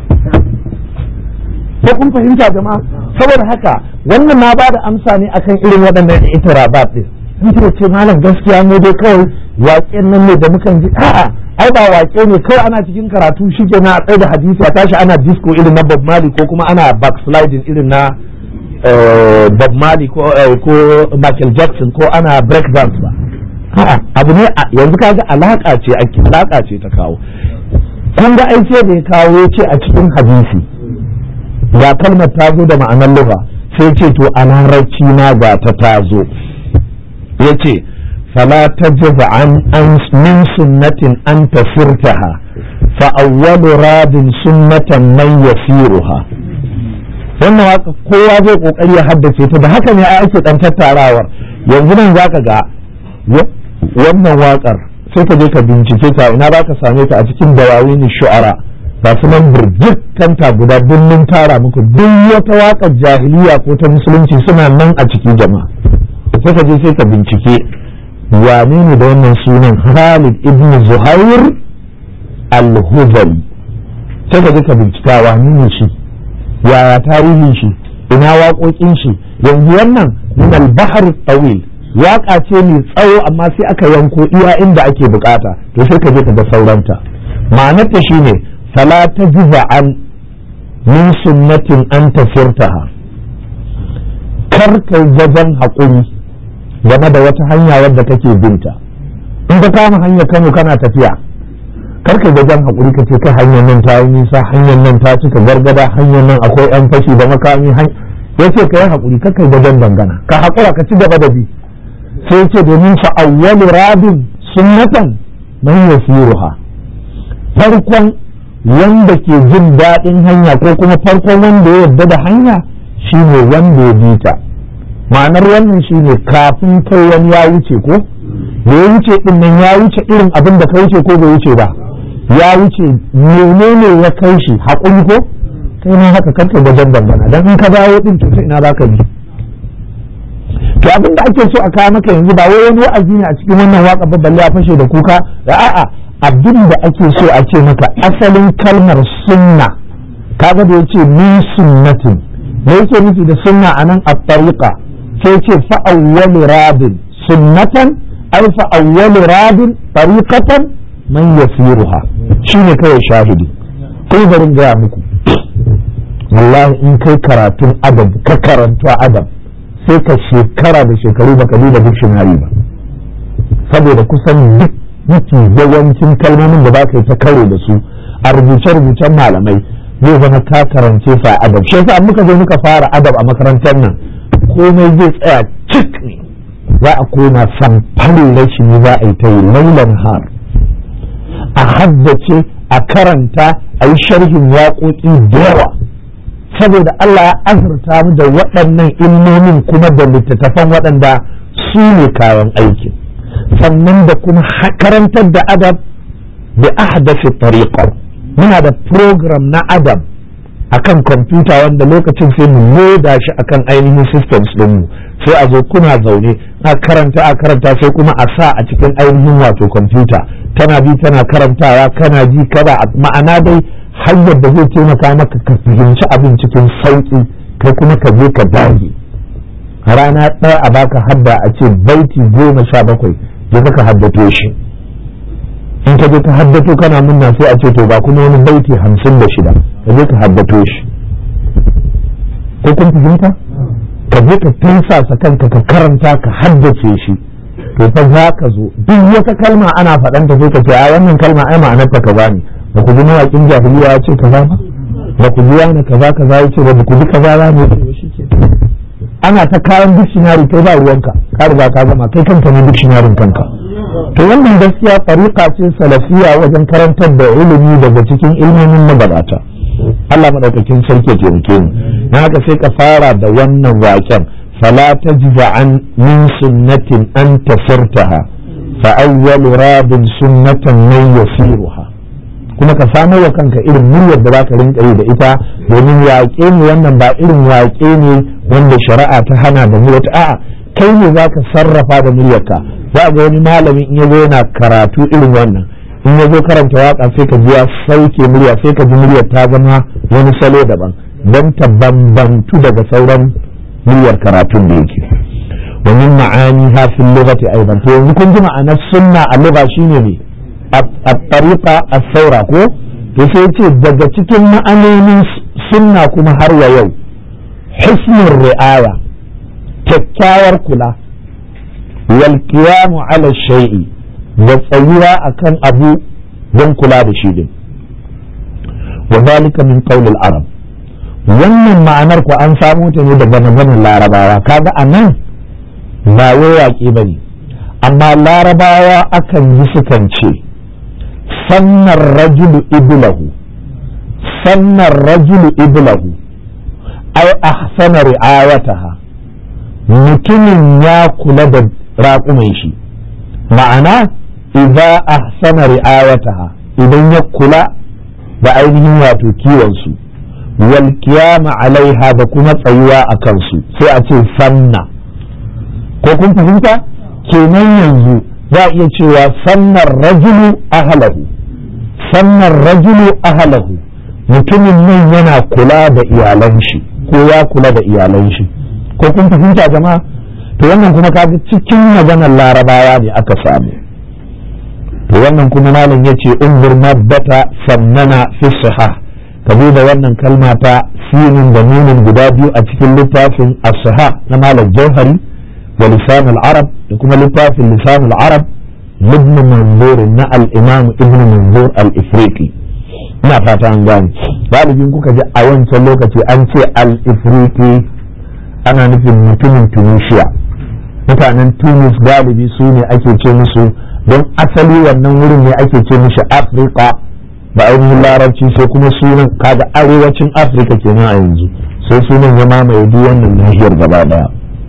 ko kun fahimta jama'a saboda haka wannan na ba da amsa ne akan irin waɗannan itirabat din in ce malam gaskiya ne dai kawai waƙen nan ne da mukan ji a'a ai ba waƙe ne kawai ana cikin karatu shi ke na tsaye da hadisi a tashi ana disco irin na Bob Marley ko kuma ana backsliding irin na Bob Marley ko Michael Jackson ko ana break dance ba a'a abu ne yanzu kaga alaka ce ake alaka ce ta kawo kun ga ai sai da ya kawo ya ce a cikin hadisi ga kalmar ta zo da ma'anar lugha sai ce to a larabci na ga ta ta zo ya ce fala ta an an min sunnatin an tafirtaha fa awwalu radin sunnatan man yasiruha wannan waka kowa zai kokari ya haddace ta da haka ne a ake dan tattarawar yanzu nan zaka ga wannan wakar sai ka je ka bincike ta ina za ka same ta a cikin dawawin shu'ara ba su nan birgit kanta guda birnin tara muku duk wata wakar jahiliya ko ta musulunci suna nan a ciki jama'a sai ka je sai ka bincike wane ne da wannan sunan Khalid ibn Zuhair al-Huzali sai ka je ka bincika wane ne shi yaya tarihin shi ina waƙoƙin shi yanzu wannan min al-bahr tawil waƙa ce mai tsawo amma sai aka yanko iya inda ake bukata to sai ka je ka ga sauranta ma'anarta shine fala tajza an min sunnatin an tafirtaha kar kai gajen haƙuri game da wata hanya wadda kake binta in ka kama hanyar kano kana tafiya kar ka gajen haƙuri ka ce kai hanyar nan ta yi nisa hanyar nan ta cika gargada hanyar nan akwai yan fashi da makami ya ce ka yi haƙuri kar kai gajen dangana ka haƙura ka ci gaba da bi sai ce domin fa awwalu rabin sunnatan man yasiruha farkon wanda ke jin daɗin hanya ko kuma farkon wanda ya yarda da hanya shine wanda ya bi ta ma'anar wannan shine kafin kai wani ya wuce ko da ya wuce din nan ya wuce irin abin da ka wuce ko bai wuce ba ya wuce menene ya kai shi haƙuri ko kai ma haka kanka wajen dangana dan in ka dawo din to ina za ka bi to abin da ake so a kawo maka yanzu ba wai wani wa'azi ne a cikin wannan waka ba balle a fashe da kuka da a'a abin da ake so a ce maka asalin kalmar sunna kaga da yace min sunnatin me yake nufi da sunna anan at-tariqa sai ce fa'awwal rabin sunnatan ay fa'awwal rabin tariqatan man yasiruha shine kawai shahidi kai barin gaya muku wallahi in kai karatun adab ka karantu adab sai ka shekara da shekaru baka duba dictionary ba saboda kusan duk mafi yawancin kalmomin da baka yi ta karo da su a rubuce-rubucen malamai zai zama ka karance sa adab shi yasa muka zo muka fara adab a makarantar nan komai zai tsaya cik ne za a koma samfarin rashi ne za a yi ta yi lailan har a haddace a karanta a yi sharhin waƙoƙi da yawa saboda Allah ya azurta mu da waɗannan ilmomin kuma da littattafan waɗanda su ne kayan aiki sannan da kuma karantar da adab da ahdafi tariqa muna da program na adab akan kwamfuta wanda lokacin sai mu loda shi akan ainihin systems ɗinmu sai a zo kuna zaune a karanta a karanta sai kuma a sa a cikin ainihin wato kwamfuta tana bi tana karantawa kana ji kada ma'ana dai hanyar da zai taimaka maka ka fahimci abin cikin sauƙi kai kuma ka je ka dage rana ɗaya a baka hadda a ce baiti goma sha bakwai je ka haddace shi in ka je ka haddato kana munna sai a ce to ba kuma wani baiti hamsin da shida ka je ka haddato shi ko kun fahimta ka je ka tansasa kanka ka karanta ka haddace shi to fa za ka zo duk wata kalma ana faɗanta sai ka ce a wannan kalma ai ma'anarta kaza ne ba ku ji mawaƙin jahiliya ya ce kaza ba ba ku ji wani kaza kaza ya ce ba ku ji kaza ba ne ana ta kayan dictionary kai ba ruwanka ka riga ka gama kai kanka ne dictionary kanka to wannan gaskiya tariqa ce salafiya wajen karantar da ilimi daga cikin ilmomin magabata Allah madaukakin sarki ya taimake mu na haka sai ka fara da wannan waken fala tajza an min sunnatin an tafirtaha fa awwalu rabin sunnatan man yasiruha kuma ka samu wa kanka irin muryar da zaka rinka yi da ita domin waƙe ne wannan ba irin waƙe ne wanda shari'a ta hana da muryar a'a kai ne zaka sarrafa da muryarka za ga wani malami in yazo yana karatu irin wannan in yazo karanta waka sai ka ji ya sauke murya sai ka ji muryar ta zama wani salo daban don ta bambantu daga sauran muryar karatun da yake ومن معانيها في اللغة أيضا yanzu kun ji ma'anar sunna a lugha shine ne الطريقة الثورة ko to sai ce daga cikin ma'anonin sunna kuma har wa yau hisnul ri'aya kyakkyawar kula wal qiyamu ala shay'i da tsayuwa akan abu don kula da shi din wa zalika min qawl al arab wannan ma'anar ku an samu ta ne daga maganar larabawa kaga anan ba wai waƙe bane amma larabawa akan yi sukan ce sannan rajulu iblahu sannan rajulu iblahu ai ahsana ri'ayataha mutumin ya kula da raƙuman shi ma'ana idza ahsana ri'ayataha idan ya kula da ainihin wato kiwon su wal qiyama alaiha da kuma tsayuwa a kansu sai a ce sanna ko kun fahimta kenan yanzu za a iya cewa sannan rajulu ahalahu sannan rajulu ahalahu mutumin nan yana kula da iyalan shi ko ya kula da iyalan shi ko kun fahimta jama'a to wannan kuma kaga cikin maganar larabawa ne aka samu to wannan kuma malam yace umbur mabbata sannana fi sahah ka da wannan kalma ta sinin da nunin guda biyu a cikin littafin as-sahah na malam jauhari wa lisan al-arab da kuma littafin lisan al-arab ibn manzur na al-imam ibn manzur al-ifriqi ina fata an gane galibin kuka ji a wancan lokaci an ce al-ifriqi ana nufin mutumin tunisia mutanen tunis galibi su ne ake ce musu don asali wannan wurin ne ake ce mishi afirka da ainihin larabci sai kuma sunan kaga arewacin afirka kenan a yanzu sai sunan ya mamaye duk wannan nahiyar gaba daya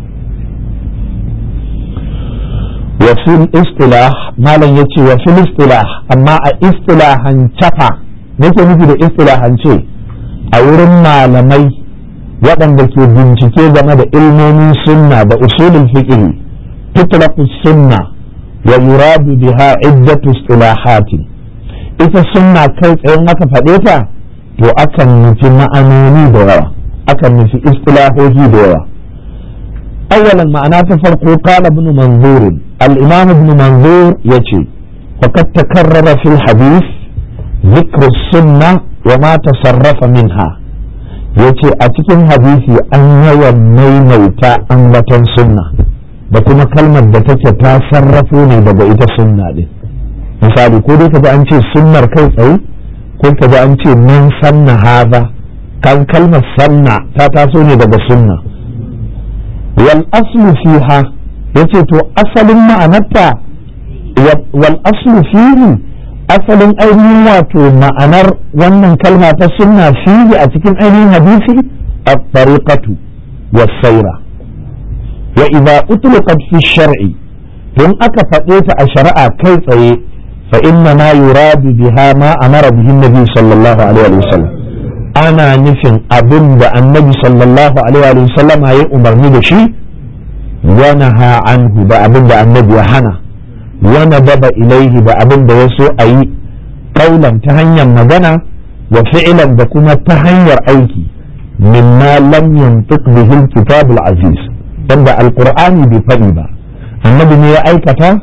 wa fil istilah malam yace wa fil istilah amma a istilahan cafa nake nufi da istilahance a wurin malamai waɗanda ke bincike game da ilmomin sunna da usulul fiqh tutlaqu sunna wa yuradu biha iddatu istilahatin ita sunna kai tsayin aka faɗe ta to akan nufi ma'anoni da yawa akan nufi istilahohi da yawa أولا معناه فرق قال ابن منظور الإمام ابن منظور يجي وقد تكرر في الحديث ذكر السنة وما تصرف منها yace a cikin hadisi an yawan maimaita ambaton sunna da kuma kalmar da take ta sarrafo ne daga ita sunna din misali ko dai kaji an ce sunnar kai tsaye ko kaji an ce man sanna haza kan kalmar sanna ta taso ne daga sunna wal aslu fiha yace to asalin ma'anarta wal aslu fihi asalin ainihin wato ma'anar wannan kalma ta sunna fihi a cikin ainihin hadisi at-tariqatu was-sayra wa idza utlaqat fi shar'i don aka faɗe ta a shari'a kai tsaye fa inna ma yuradu biha ma amara bihi nabi sallallahu alaihi wa sallam ana nufin abin da annabi sallallahu alaihi wa sallam ya umarni da shi wa naha anhu da abin da annabi ya hana wa nadaba ilaihi da abin da ya so a yi kaulan ta hanyar magana wa fi'lan da kuma ta hanyar aiki mimma lam yantiq bihi al-kitab al-aziz wanda alqur'ani bai faɗi ba annabi ne ya aikata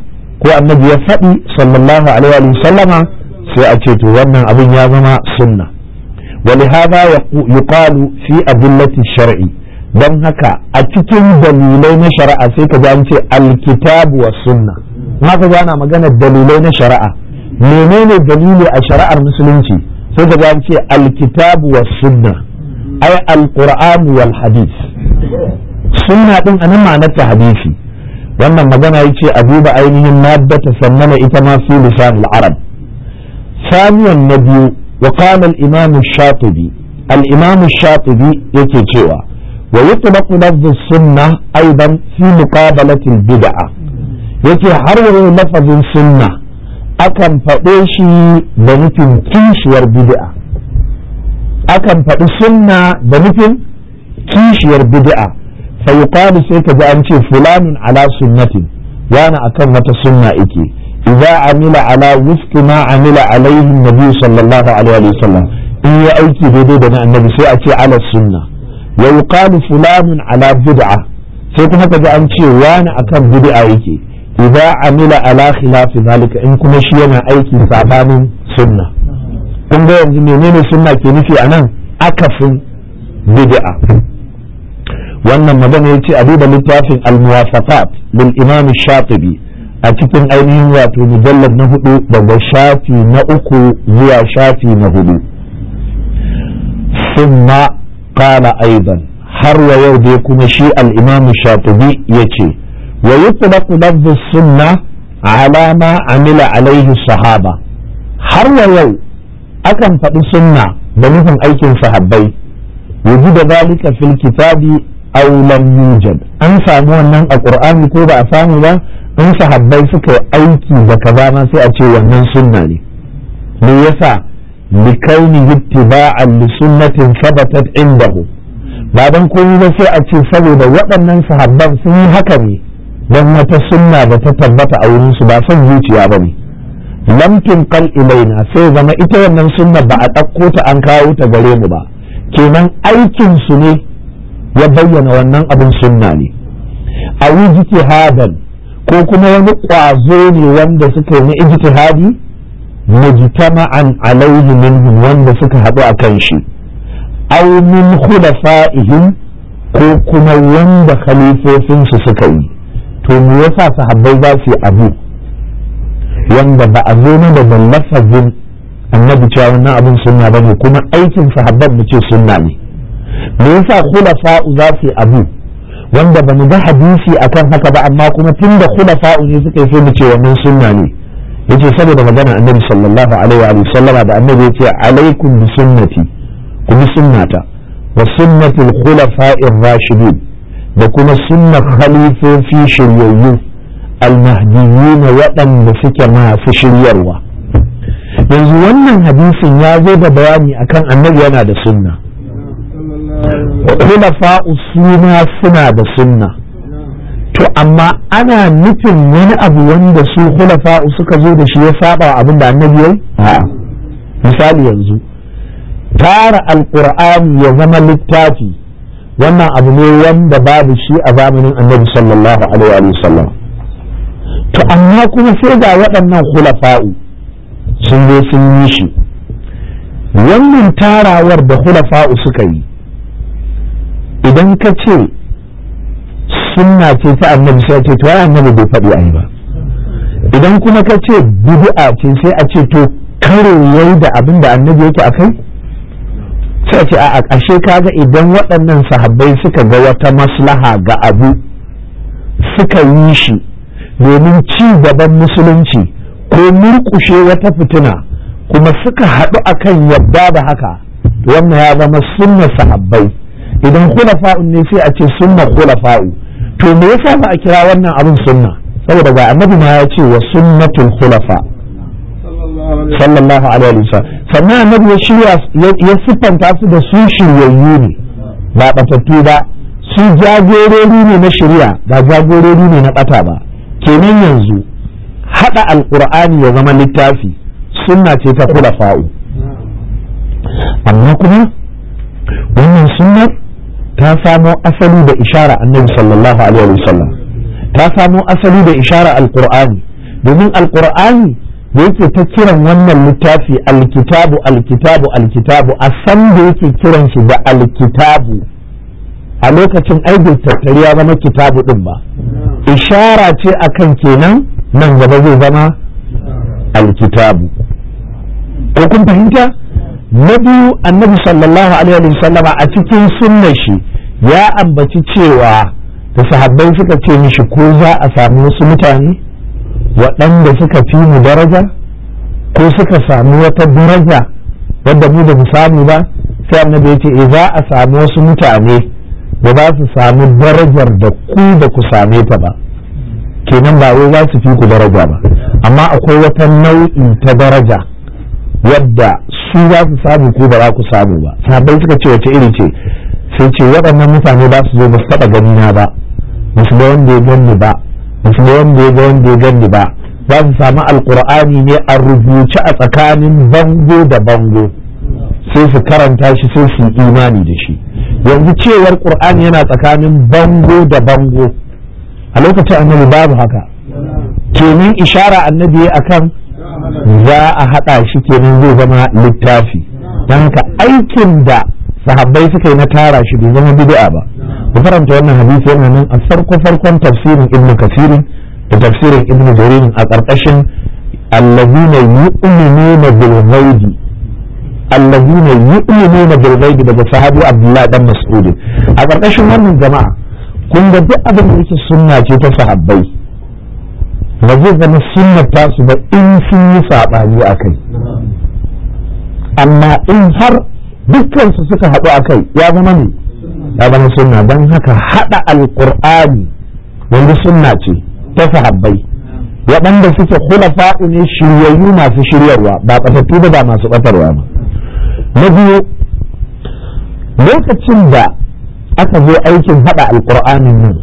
ko annabi ya faɗi sallallahu alaihi wa sallama sai a ce to wannan abin ya zama sunna ولهذا يقال في أدلة الشرع don haka a cikin dalilai na shari'a sai ka ji an ce alkitabu wa sunna haka ji ana magana dalilai na shari'a menene dalili a shari'ar musulunci sai ka ji an ce alkitabu wa sunna ai alqur'an wal hadith sunna din anan ma'anar ta hadisi wannan magana yace a duba ainihin maddata sannana ita ma fi lisan al-arab ثانيا نبي وقال الإمام الشاطبي الإمام الشاطبي يكي ويطلق لفظ السنة أيضا في مقابلة البدعة yake har yau lafazin sunna akan faɗe shi da nufin kishiyar bid'a akan faɗi sunna da nufin kishiyar bid'a fa yuqalu sai ka ji an ce fulanin ala sunnatin yana akan wata sunna ike idza amila ala wifqi ma amila alaihi nabi sallallahu alaihi wa sallam in ya aiki daidai da na annabi sai a ce ala sunna wa yuqalu fulanun ala bid'a sai kuma kaji an ce wani akan bid'a yake idza amila ala khilafi zalika in kuma shi yana aiki sabanin sunna kun ga yanzu menene sunna ke nufi anan akafin bid'a wannan magana yace a duba littafin al-muwafaqat lil imam shatibi a cikin ainihin wato mujallad na hudu daga shafi na uku zuwa shafi na hudu summa qala aidan har wa yau dai kuma shi al-imam shatibi yace wa yutlaqu lafdhu sunna ala ma amila alaihi sahaba har wa yau akan faɗi sunna da nufin aikin sahabbai da zalika fil kitabi aw lam yujad an samu wannan a qur'ani ko ba a samu ba in sahabbai suka yi aiki da kaza ma sai a ce wannan sunna ne me yasa likauni ittiba'an li sunnatin sabatat indahu ba dan komai ba sai a ce saboda waɗannan sahabban sun yi haka ne don wata sunna da ta tabbata a wurin su ba son zuciya ba ne lam tunqal ilaina sai zama ita wannan sunna ba a ɗauko ta an kawo ta gare mu ba kenan aikin su ne ya bayyana wannan abin sunna ne a ijtihadan ko kuma wani ƙwazo ne wanda suka yi na ijtihadi mujtama'an alaihi minhum wanda suka haɗu a kan shi aw min khulafa'ihim ko kuma wanda khalifofinsu suka yi to me yasa sahabbai za su yi abu wanda ba a zo mana da lafazin annabi cewa wannan abin sunna bane kuma aikin sahabban mu ce sunna ne me yasa khulafa'u za su yi abu wanda ba mu ga hadisi akan haka ba amma kuma tun da khulafa'u ne suka yi sai mu ce wannan sunna ne yace saboda magana annabi sallallahu alaihi wa sallama da annabi yace alaikum bi sunnati ku bi sunnata wa sunnatul khulafa'ir rashidin da kuma sunnar khalifofi shiryayyu almahdiyyin waɗanda suke masu shiryarwa yanzu wannan hadisin ya zo da bayani akan annabi yana da sunna khulafa'u suna suna da sunna to amma ana nufin wani abu wanda su khulafa'u suka zo da shi ya saba abin da annabi yayi a'a misali yanzu tara alqur'ani ya zama littafi wannan abu ne wanda babu shi a zamanin annabi sallallahu alaihi wa sallam to amma kuma sai ga waɗannan khulafa'u sun zo sun yi shi wannan tarawar da khulafa'u suka yi idan ka ce sunna ce ta annabi sai ce to ai annabi bai faɗi ai ba idan kuma ka ce bid'a ce sai a ce to karo yayi da abin da annabi yake akai sai a ce a ƙashe kaga idan waɗannan sahabbai suka ga wata maslaha ga abu suka yi shi domin ci gaban musulunci ko murƙushe wata fitina kuma suka haɗu akan yadda da haka wannan ya zama sunna sahabbai idan khulafa'un ne sai a ce sunna khulafa'u to me yasa ba a kira wannan abin sunna saboda ga annabi ma ya ce wa sunnatul khulafa sallallahu alaihi wasallam sannan annabi ya shirya ya siffanta su da su shiryayyu ne ba batattu ba su jagorori ne na shirya ba jagorori ne na bata ba kenan yanzu hada alqur'ani ya zama littafi sunna ce ta khulafa'u amma kuma wannan sunnar ta samo asali da ishara annabi sallallahu alaihi wasallam ta samo asali da ishara alqur'ani domin alkur'ani da yake ta kiran wannan littafi alkitabu alkitabu alkitabu a san da yake kiran shi da alkitabu a lokacin aikin tattari ya zama kitabu din ba ishara ce akan kenan nan gaba zai zama alkitabu ko kun fahimta na biyu annabi sallallahu alaihi wa sallama a cikin sunnar shi ya ambaci cewa da sahabbai suka ce mishi ko za a samu wasu mutane waɗanda suka fi mu daraja ko suka samu wata daraja wadda mu da mu samu ba sai annabi ya ce e za a samu wasu mutane da za su samu darajar da ku da ku same ta ba kenan ba wai za su fi ku daraja ba amma akwai wata nau'i ta daraja wadda su za su samu ko ba za ku samu ba sahabbai suka ce wace iri ce sai ce waɗannan mutane ba su zo ba su taɓa gani na ba ba su ga wanda ya ganni ba ba su ga wanda ya ga wanda ya ganni ba za su samu alkur'ani ne a rubuce a tsakanin bango da bango sai su karanta shi sai su yi imani da shi yanzu cewar qur'ani yana tsakanin bango da bango a lokacin annabi babu haka kenan ishara annabi akan za a haɗa shi kenan zai zama littafi don haka aikin da sahabbai suka yi na tara shi bai zama bid'a ba ku faranta wannan hadisi yana nan a farko farkon tafsirin ibn kasirin da tafsirin ibn jarir a ƙarƙashin allazina yu'minuna bil ghaibi allazina yu'minuna bil ghaibi daga sahabi abdullahi dan mas'ud a ƙarƙashin wannan jama'a kun ga duk abin da yake sunna ce ta sahabbai ba zai zama sunnar tasu ba in sun yi saɓani a kai amma in har dukkansu suka haɗu a kai ya zama ne ya zama sunna don haka haɗa alƙur'ani wanda sunna ce ta sahabbai waɗanda suke khulafa'u ne shiryayyu masu shiryarwa ba ɓatattu ba ba masu ɓatarwa ba na biyu lokacin da aka zo aikin haɗa alƙur'anin nan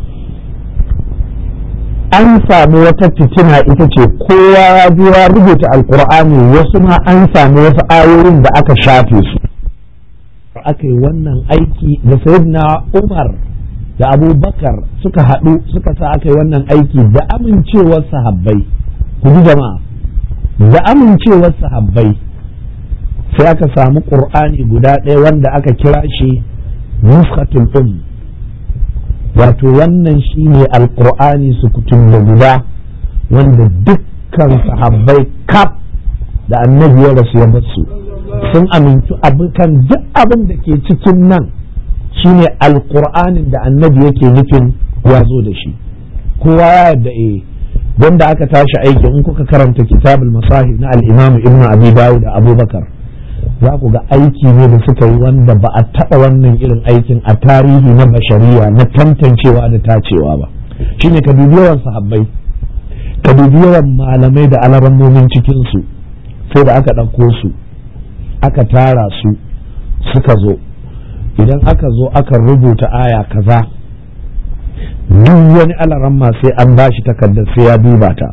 an sami wata fitina ita ce kowa ya zo ya rubuta alƙur'ani wasu ma an sami wasu ayoyin da aka shafe su aka yi wannan aiki da sayyidina umar da abubakar suka haɗu suka sa aka yi wannan aiki da amincewar sahabbai ku ji jama'a da amincewar sahabbai sai aka samu ƙur'ani guda ɗaya wanda aka kira shi nuskatul um wato wannan shine alƙur'ani sukutun da guda wanda dukkan sahabbai kaf da annabi ya rasu ya basu sun amintu kan duk abin da ke cikin nan shine alkur'anin da annabi yake nufin ya zo da shi kowa ya yadda eh don da aka tashi aiki in kuka karanta kitabul masahib na al-imam ibnu abi dawud da abubakar za ku ga aiki ne da suka yi wanda ba a taɓa wannan irin aikin a tarihi na bashariya na tantancewa da tacewa ba shine ka dubi yawan sahabbai ka dubi yawan malamai da alarammomin cikinsu sai da aka ɗauko su aka tara su suka zo idan aka zo aka rubuta aya kaza duk wani alaramma sai an ba shi takardar sai ya duba ta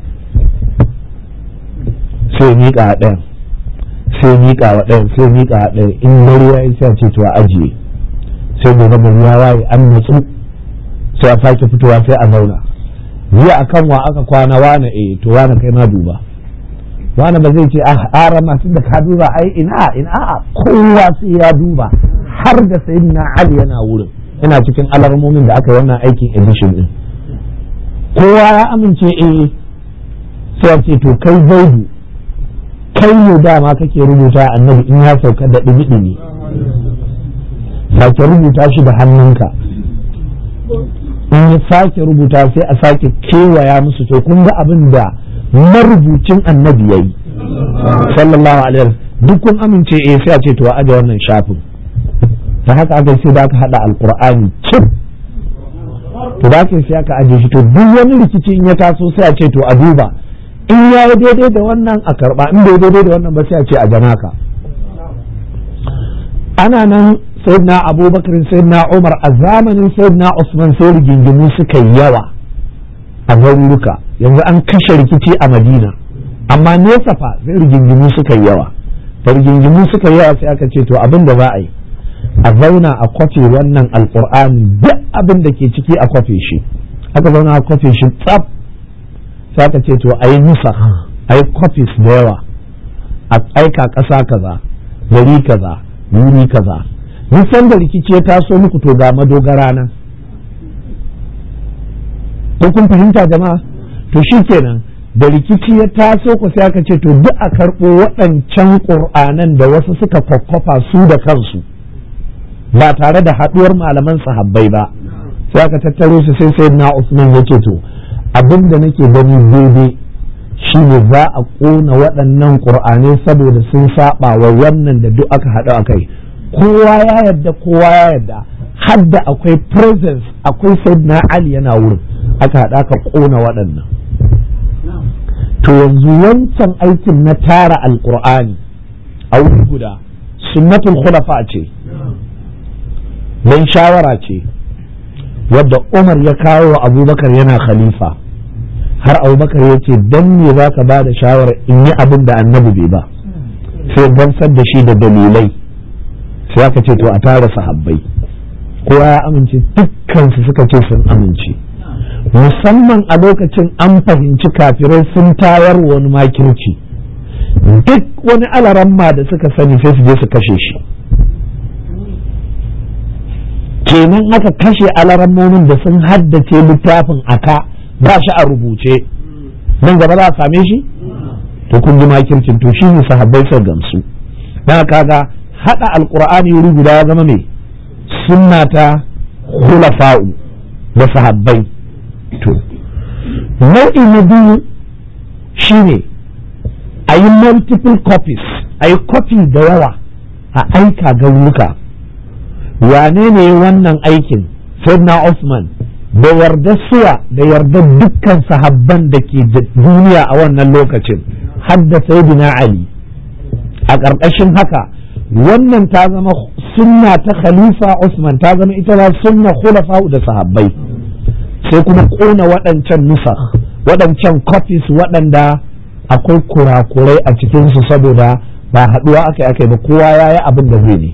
sai miƙa a ɗayan sai miƙa wa ɗayan sai miƙa a ɗayan in dare ya yi sai ce to a ajiye sai gobe gari ya waye an natsu sai a sake fitowa sai a zauna jiya akan wa aka kwana wane eh to wane kai ma duba wani ba zai ce a ara masu da ka duba ai ina ina kowa sai ya duba har da sayyidina ali yana wurin yana cikin alarmomin da aka yi wannan aikin edition din kowa ya amince eh sai ce to kai zaidu kai ne dama kake rubuta annabi in ya sauka da ɗumi-ɗumi sake rubuta shi da hannunka in ya sake rubuta sai a sake kewaya musu to kun ga abin da marubucin annabi ya yi sallallahu alaihi duk kun amince eh sai a ce to a aje wannan shafin ta haka aka sai da aka hada alqur'ani cip to da aka sai aka aje shi to duk wani rikici in ya taso sai a ce to a duba in ya yi daidai da wannan a karba in bai daidai da wannan ba sai a ce a janaka ana nan sayyidina abubakar sayyidina umar a zamanin sayyidina usman sai rigingimu suka yi yawa a garuruka yanzu an kashe rikici a madina amma nesa fa sai rigingimu suka yi yawa da rigingimu suka yi yawa sai aka ce to abin da za a yi a zauna a kwafe wannan alkur'ani duk abin da ke ciki a kwafe shi aka zauna a kwafe shi tsaf sai aka ce to a yi nusa a yi copies da yawa a aika ƙasa kaza gari kaza wuri kaza nisan da rikici ya taso muku to ga madogara nan ko kun fahimta jama'a to shi kenan da rikici ya taso ku sai aka ce to duk a karɓo waɗancan ƙur'anan da wasu suka kwakwafa su da kansu ba tare da haɗuwar malaman sahabbai ba sai aka tattaro su sai sai na usman ya ce to abin da nake gani daidai shi ne za a ƙona waɗannan ƙur'anai saboda sun saba wa wannan da duk aka haɗu a kai kowa ya yarda kowa ya yarda hadda akwai presence akwai sayyidina ali yana wurin aka haɗa ka ƙona waɗannan to yanzu wancan aikin na tara alƙur'ani a wuri guda sunnatul khulafa ce don shawara ce wadda umar ya kawo wa abubakar yana khalifa har abubakar ya ce don me za ka ba da shawara in yi abin da annabi bai ba sai gamsar da shi da dalilai sai aka ce to a tara sahabbai kowa ya amince dukkansu suka ce sun amince musamman a lokacin an fahimci kafirai sun tayar wani makirci duk wani alaramma da suka sani sai su je su kashe shi kenan aka kashe alarammomin da sun haddace littafin aka ba shi a rubuce nan gaba za a same shi to kun ji makircin to shi ne sahabbai sai gamsu dan kaga hada alqur'ani wuri guda ya zama mai sunna ta khulafa'u da sahabbai to nau'i na biyu shine a yi multiple copies a yi copy da yawa a aika garuruka wane ne wannan aikin sayyidina Usman da yarda suwa da yarda dukkan sahabban da ke duniya a wannan lokacin hadda sayyidina Ali a ƙarƙashin haka wannan ta zama sunna ta khalifa Usman ta zama ita ma sunna khulafa da sahabbai sai kuma ƙona waɗancan nusa waɗancan copies waɗanda akwai kurakurai a cikinsu saboda ba haɗuwa aka yi aka yi ba kowa ya yi abin da zai ne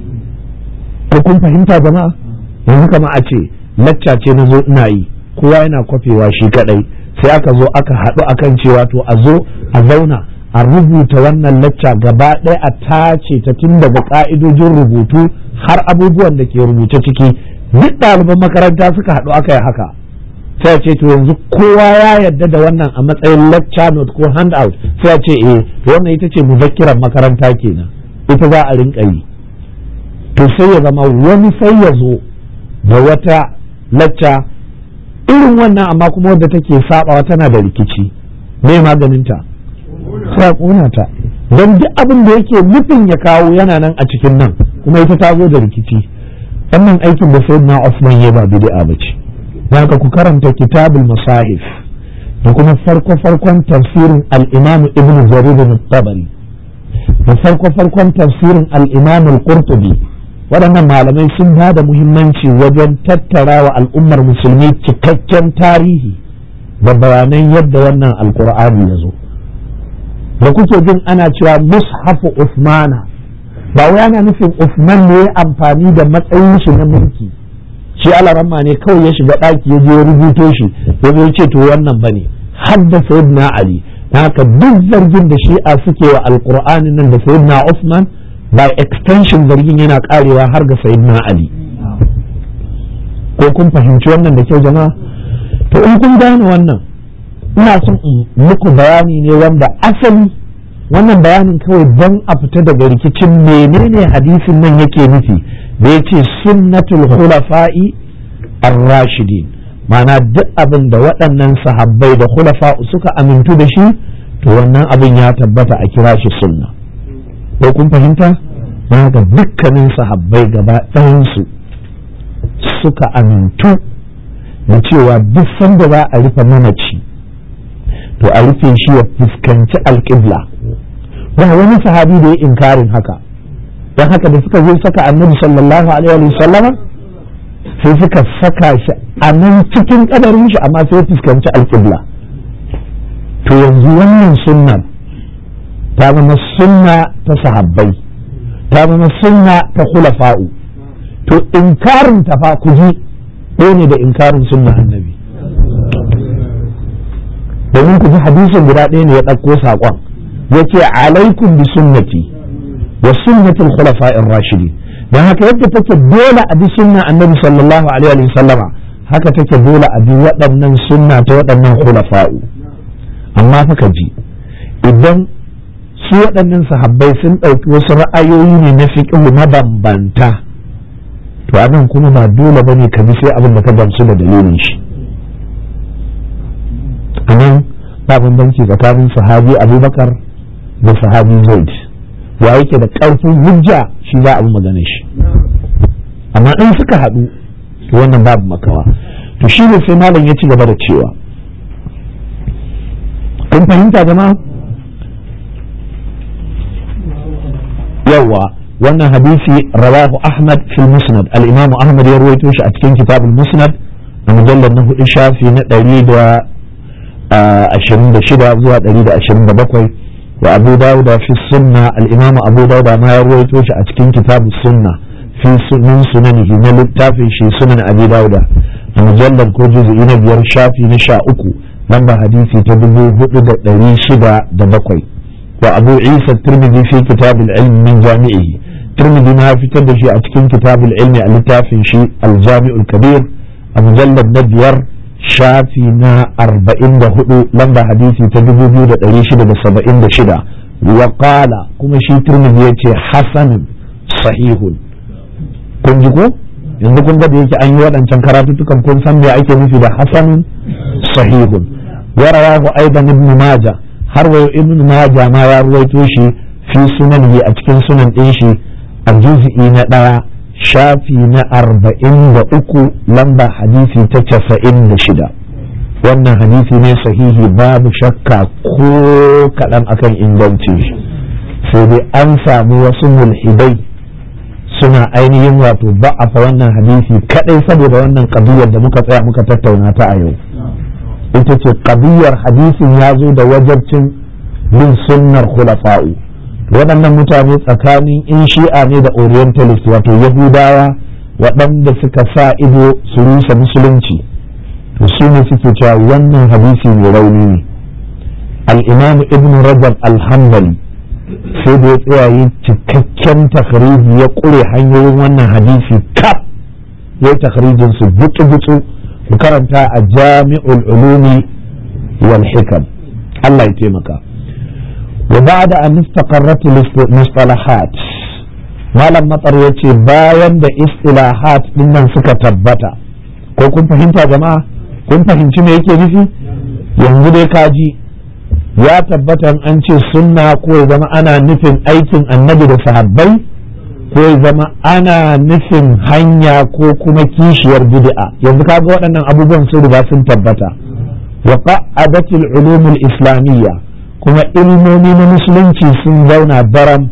ko kun fahimta jama'a yanzu kama a ce lacca ce na zo ina yi kowa yana kwafewa shi kadai sai aka zo aka haɗu akan cewa to a zo a zauna a rubuta wannan lacca gaba ɗaya a tace ta tun daga ƙa'idojin rubutu har abubuwan da ke rubuce ciki duk ɗaliban makaranta suka haɗu aka yi haka sai a ce to yanzu kowa ya yarda da wannan a matsayin lecture note ko handout sai a ce eh wannan ita ce muzakkiran makaranta kenan ita za a rinka yi to sai ya zama wani sai ya zo da wata lacca irin wannan amma kuma wadda take sabawa tana da rikici me maganinta sai a ƙona ta don duk abin da yake nufin ya kawo yana nan a cikin nan kuma ita ta zo da rikici wannan aikin da sai na Osman ya ba bid'a ba ce haka ku karanta kitabul masahif da kuma farko farkon tafsirin al-Imam Ibn Jarir al-Tabari da farko farkon tafsirin al-Imam al-Qurtubi waɗannan malamai sun ba da muhimmanci wajen tattara wa al'ummar musulmi cikakken tarihi da bayanan yadda wannan alkur'ani ya zo da kuke jin ana cewa mushafu usmana ba wai ana nufin usman ne ya amfani da matsayin shi na mulki shi alaramma ne kawai ya shiga ɗaki ya je ya rubuto shi ya zo ce to wannan bane har da sayyidina ali haka duk zargin da shi'a suke wa alkur'ani nan da sayyidina usman by extension zargin yana karewa har ga sayyidina ali ko kun fahimci wannan da kyau jama'a to in kun gane wannan ina son in muku bayani ne wanda asali wannan bayanin kawai don a fita daga rikicin menene hadisin nan yake nufi da ya ce sunnatul khulafa'i ar-rashidin ma'ana duk abin da waɗannan sahabbai da khulafa suka amintu da shi to wannan abin ya tabbata a kira shi sunna ko kun fahimta na ga dukkanin sahabbai gaba ɗayansu suka amintu da cewa duk sanda za a rufe mamaci to a rufe shi ya fuskanci alƙibla ba wani sahabi da ya inkarin haka don haka da suka zo saka annabi sallallahu alaihi wa sallama sai suka saka shi a nan cikin kadarin shi amma sai ya fuskanci alƙibla to yanzu wannan sunnar ta zama sunna ta sahabbai ta zama sunna ta khulafa'u to inkarin ta fa ku ji ne da inkarin sunna annabi domin ku ji hadisin guda ɗaya ne ya ɗauko saƙon ya ce alaikum bi sunnati wa sunnatul khulafa'ir rashidi dan haka yadda take dole a bi sunna annabi sallallahu alaihi wa sallama haka take dole a bi waɗannan sunna ta waɗannan khulafa'u amma fa ka ji idan su waɗannan sahabbai sun ɗauki wasu ra'ayoyi ne na fiqh mabambanta to anan kuma ba dole bane ka bi sai abin da ka gamsu da dalilin shi anan ba bambanci tsakanin sahabi abubakar da sahabi zaid wa yake da ƙarfin hujja shi za a bi magana shi amma in suka haɗu to wannan babu makawa to shi ne sai malam ya ci gaba da cewa kun fahimta jama'a yawa wannan hadisi rawahu ahmad fil musnad al-imam ahmad ya ruwaito shi a cikin kitabul musnad a mujallar na hudu shafi na ɗari da ashirin da shida zuwa ɗari da ashirin da bakwai wa abu dawuda fi sunna al-imam abu dawuda ma ya ruwaito shi a cikin kitabul sunna fi sunan sunanihi na littafin shi sunan abi dawuda a mujallar ko juzu'i na biyar shafi na sha uku lamba hadisi ta dubu hudu da ɗari shida da bakwai wa abu isa turmidi fi kitabul ilmi min jami'ihi turmidi ma fitar da shi a cikin kitabul ilmi a littafin shi aljami'ul kabir a mujallar na biyar shafi na arba'in da hudu lamba hadisi ta dubu biyu da ɗari shida da saba'in da shida wa qala kuma shi turmidi ya ce hasanun sahihun kun ji ko yanzu kun ga da yake an yi waɗancan karatuttukan kun san me ake nufi da hasanun sahihun wa rawahu aidan ibn majah har wayo ibn majah ma ya ruwaito shi fi sunanihi a cikin sunan ɗin shi a juz'i na ɗaya shafi na arba'in da uku lamba hadisi ta casa'in da shida wannan hadisi ne sahihi babu shakka ko kaɗan akan inganci shi sai dai an samu wasu mulhidai suna ainihin wato ba'afa wannan hadisi kadai saboda wannan kabiyar da muka tsaya muka tattauna ta a yau ita ce kabiyar hadisin ya zo da wajabcin bin sunnar khulafa'u waɗannan mutane tsakanin in shi'a ne da orientalist wato yahudawa waɗanda suka sa ido su rusa musulunci to su ne suke cewa wannan hadisi mai rauni ne al-imam ibn rajab al-hanbali sai da ya tsaya yi cikakken takhriji ya ƙure hanyoyin wannan hadisi kaf ya yi takhrijin su butsu-butsu ku karanta a jami'ul ulumi wal hikam Allah ya taimaka wa ba'da an istaqarrat mustalahat malam matsar ya ce bayan da istilahat dinnan suka tabbata ko kun fahimta jama'a kun fahimci me yake nufi yanzu dai kaji ya tabbata an ce sunna ko ya zama ana nufin aikin annabi da sahabbai ko ya zama ana nufin hanya ko kuma kishiyar bid'a yanzu kaga waɗannan abubuwan sun riga sun tabbata wa qa'adatil ulumul islamiyya kuma ilmomi na musulunci sun zauna daram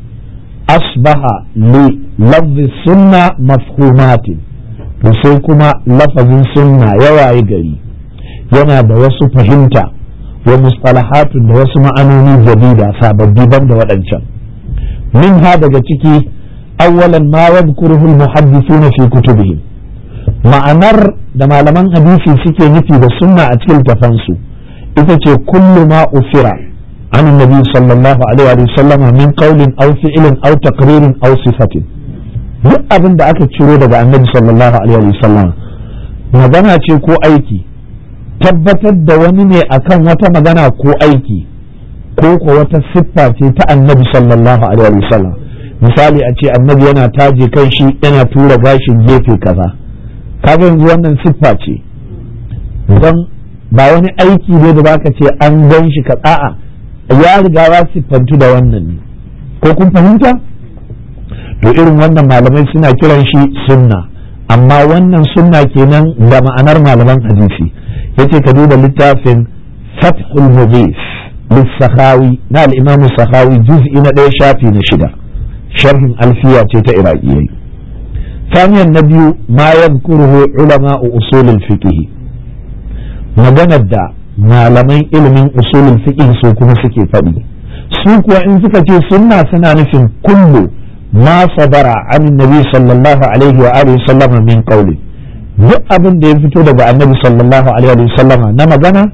asbaha li lafzi sunna mafhumatin to sai kuma lafazin sunna yawaye gari yana da wasu fahimta wa mustalahatun da wasu ma'anoni jadida sababbi ban da waɗancan min ha daga ciki awwalan ma yadhkuruhu al-muhaddithuna fi kutubihim ma'anar da malaman hadisi suke nufi da sunna a cikin tafansu ita ce kullu ma ufira عن النبي صلى الله عليه وسلم من قول أو فعل أو تقرير أو صفة duk abin da aka ciro daga annabi sallallahu alaihi wasallam magana ce ko aiki tabbatar da wani ne akan wata magana ko aiki ko ko wata siffa ce ta annabi sallallahu alaihi wasallam misali a ce annabi yana taje kan shi yana tura gashin gefe kaza kaga yanzu wannan siffa ce don ba wani aiki ne da baka ce an gan shi ka a'a ya riga ya siffantu da wannan ne ko kun fahimta to irin wannan malamai suna kiran shi sunna amma wannan sunna kenan da ma'anar malaman hadisi yace ka duba littafin fathul mughis للسخاوي na الإمام السخاوي جزء ندي شافي نشدة شرح ألفية إراقية ثانيا النبي ما يذكره علماء أصول الفقه maganar da malaman ilimin usulul fiqh su kuma suke faɗi su kuwa in suka ce sunna suna nufin kullu ma sadara an nabi sallallahu alaihi wa alihi sallama min qawli duk abin da ya fito daga annabi sallallahu alaihi wa sallama na magana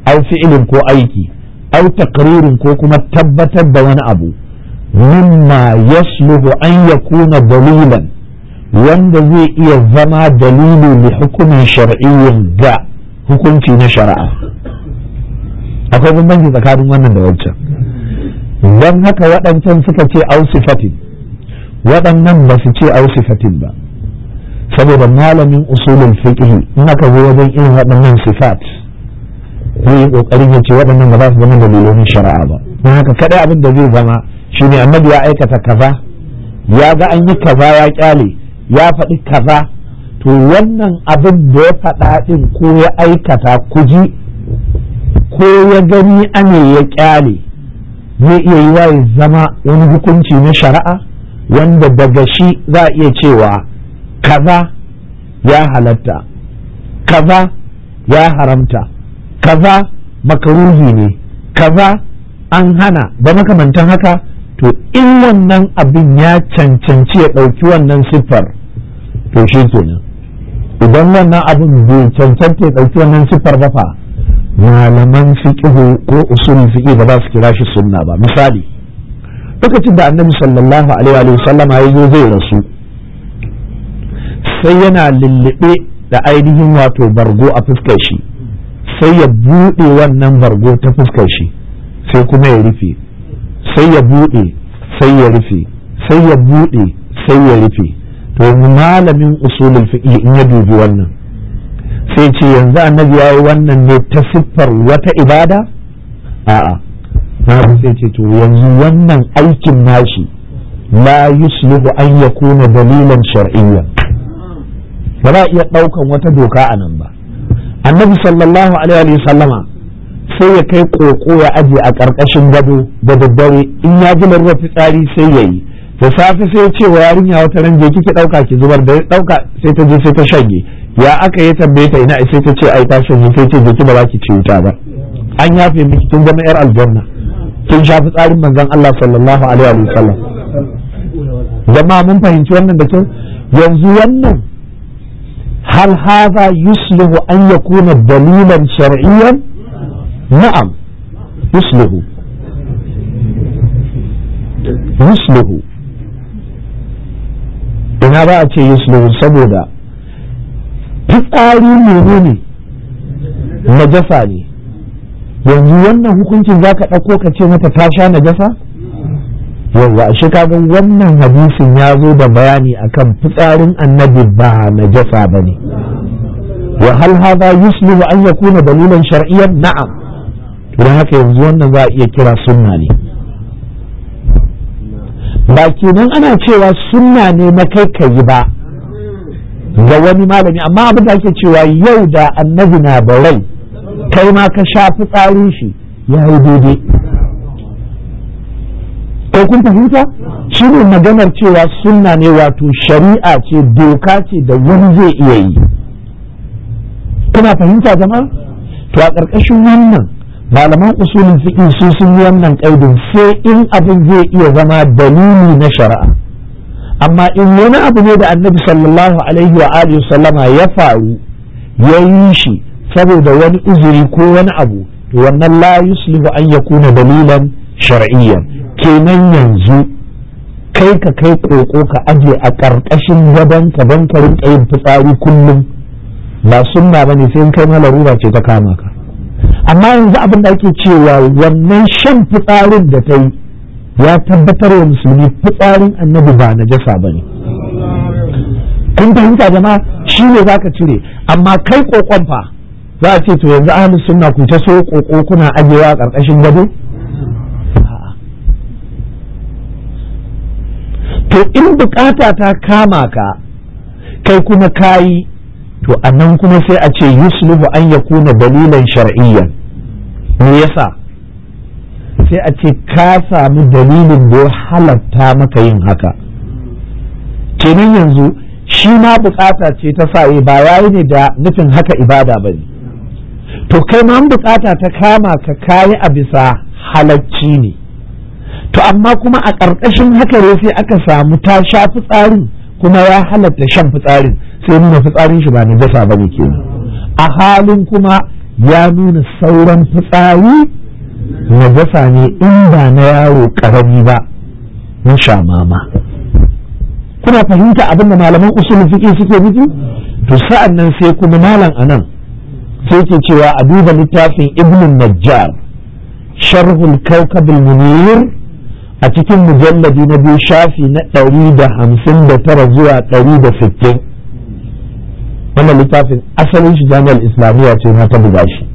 au fi'ilin ko aiki au taqririn ko kuma tabbatar da wani abu mimma yasluhu an yakuna dalilan wanda zai iya zama dalili li hukumin shar'iyyin ga hukunci na shari'a akwai bambanci tsakanin wannan da wancan don haka waɗancan suka ce ausifatin waɗannan ba su ce ausifatin ba saboda malamin usulul fiqh in aka zo wajen irin waɗannan sifat zai yi ƙoƙarin ya ce waɗannan ba za su zama dalilin shari'a ba don haka kaɗai abin da zai zama shine annabi ya aikata kaza ya ga an yi kaza ya kyale ya faɗi kaza to wannan abin da ya faɗa ɗin ko ya aikata kuji ko ya gani ane ya kyale zai iya yi wa ya zama wani hukunci na shari'a wanda daga shi za a iya cewa kaza ya halatta kaza ya haramta kaza makaruhi ne kaza an hana da makamantan haka to in wannan abin ya cancanci ya ɗauki wannan siffar to shi kenan idan wannan abin bai cancanta ya ɗauki wannan siffar ba fa malaman fiqhu ko usulul fiqh ba za su kira shi sunna ba misali lokacin da annabi sallallahu alaihi wa sallam ya zo zai rasu sai yana lullube da ainihin wato bargo a fuskar shi sai ya buɗe wannan bargo ta fuskar shi sai kuma ya rufe sai ya buɗe sai ya rufe sai ya buɗe sai ya rufe to malamin usulul fiqh in ya dubi wannan sai ce yanzu annabi ya yi wannan ne ta siffar wata ibada a'a na sai ce to yanzu wannan aikin nashi la yuslihu an yakuna dalilan shar'iyya ba za a iya ɗaukan wata doka a nan ba annabi sallallahu alaihi sallama sai ya kai koko ya aje a ƙarƙashin gado da daddare in ya ji larura fitsari sai ya yi da safe sai ya ce wa yarinya wata ran je kike ɗauka ki zubar da ya ɗauka sai ta je sai ta shanye ya aka yi tambaye ta ina sai ta ce ai ta shanye sai ce jiki ba za ki ci wuta ba an yafe miki kin zama yar aljanna kin shafi tsarin manzon Allah sallallahu alaihi wa sallam jama'a mun fahimci wannan da kyau yanzu wannan hal hadha yuslihu an yakuna dalilan shar'iyyan na'am yuslihu yuslihu ina ba a ce yuslihu saboda fitsari menene najasa ne yanzu wannan hukuncin za ka ɗauko ka ce mata ta sha najasa yawwa ashe kaga wannan hadisin ya zo da bayani akan fitsarin annabi ba najasa ba ne wa hal hadha yuslihu an yakuna dalilan shar'iyyan na'am don haka yanzu wannan za a iya kira sunna ne ba kenan ana cewa sunna ne na kai ka yi ba ga wani malami amma abin da ake cewa yau da annabi na da rai kai ma ka sha fitsarin shi ya yi daidai ko kun fahimta shi ne maganar cewa sunna ne wato shari'a ce doka ce da wani zai iya yi kuna fahimta jama'a to a ƙarƙashin wannan malaman usulin fiƙi su sun yi wannan ƙaidin sai in abin zai iya zama dalili na shari'a amma in wani abu ne da annabi sallallahu alaihi wa alihi sallama ya faru ya yi shi saboda wani uzuri ko wani abu to wannan la yuslihu an yakuna dalilan shar'iyyan kenan yanzu kai ka kai koko ka aje a ƙarƙashin gadon ka don ka rinka yin fitsari kullum ba sunna bane sai in kai ma larura ce ta kama ka amma yanzu abin da ake cewa wannan shan fitsarin da ta yi ya tabbatar wa musulmi fitsarin annabi ba na jasa ba ne kun fahimta jama'a shi ne za ka cire amma kai kokon fa za a ce to yanzu ahlus sunna ku ta so koko kuna ajewa a ƙarƙashin gado to in bukata ta kama ka kai kuma kayi to a nan kuma sai a ce yusluhu an yakuna dalilan shar'iyyan me yasa sai a ce ka sami dalilin da ya halatta maka yin haka kenan yanzu shi ma bukata ce ta sa ba yayi ne da nufin haka ibada ba ne to kai ma bukata ta kama ka kayi a bisa halacci ne to amma kuma a ƙarƙashin haka ne sai aka samu ta sha fitsarin kuma ya halatta shan fitsarin sai nuna fitsarin shi ba na jasa ba ne kenan a halin kuma ya nuna sauran fitsari najasa ne in ba na yaro karami ba na shamama kuna fahimta abin da malaman usulun fiƙi suke nufi to sa'an nan sai kuma malam anan sai ke cewa a duba littafin ibn najjar sharhul kawkabil munir a cikin mujalladi na biyu shafi na ɗari da hamsin da tara zuwa ɗari da sittin wannan littafin asalin shi jami'ar islamiyya ce na ta buga shi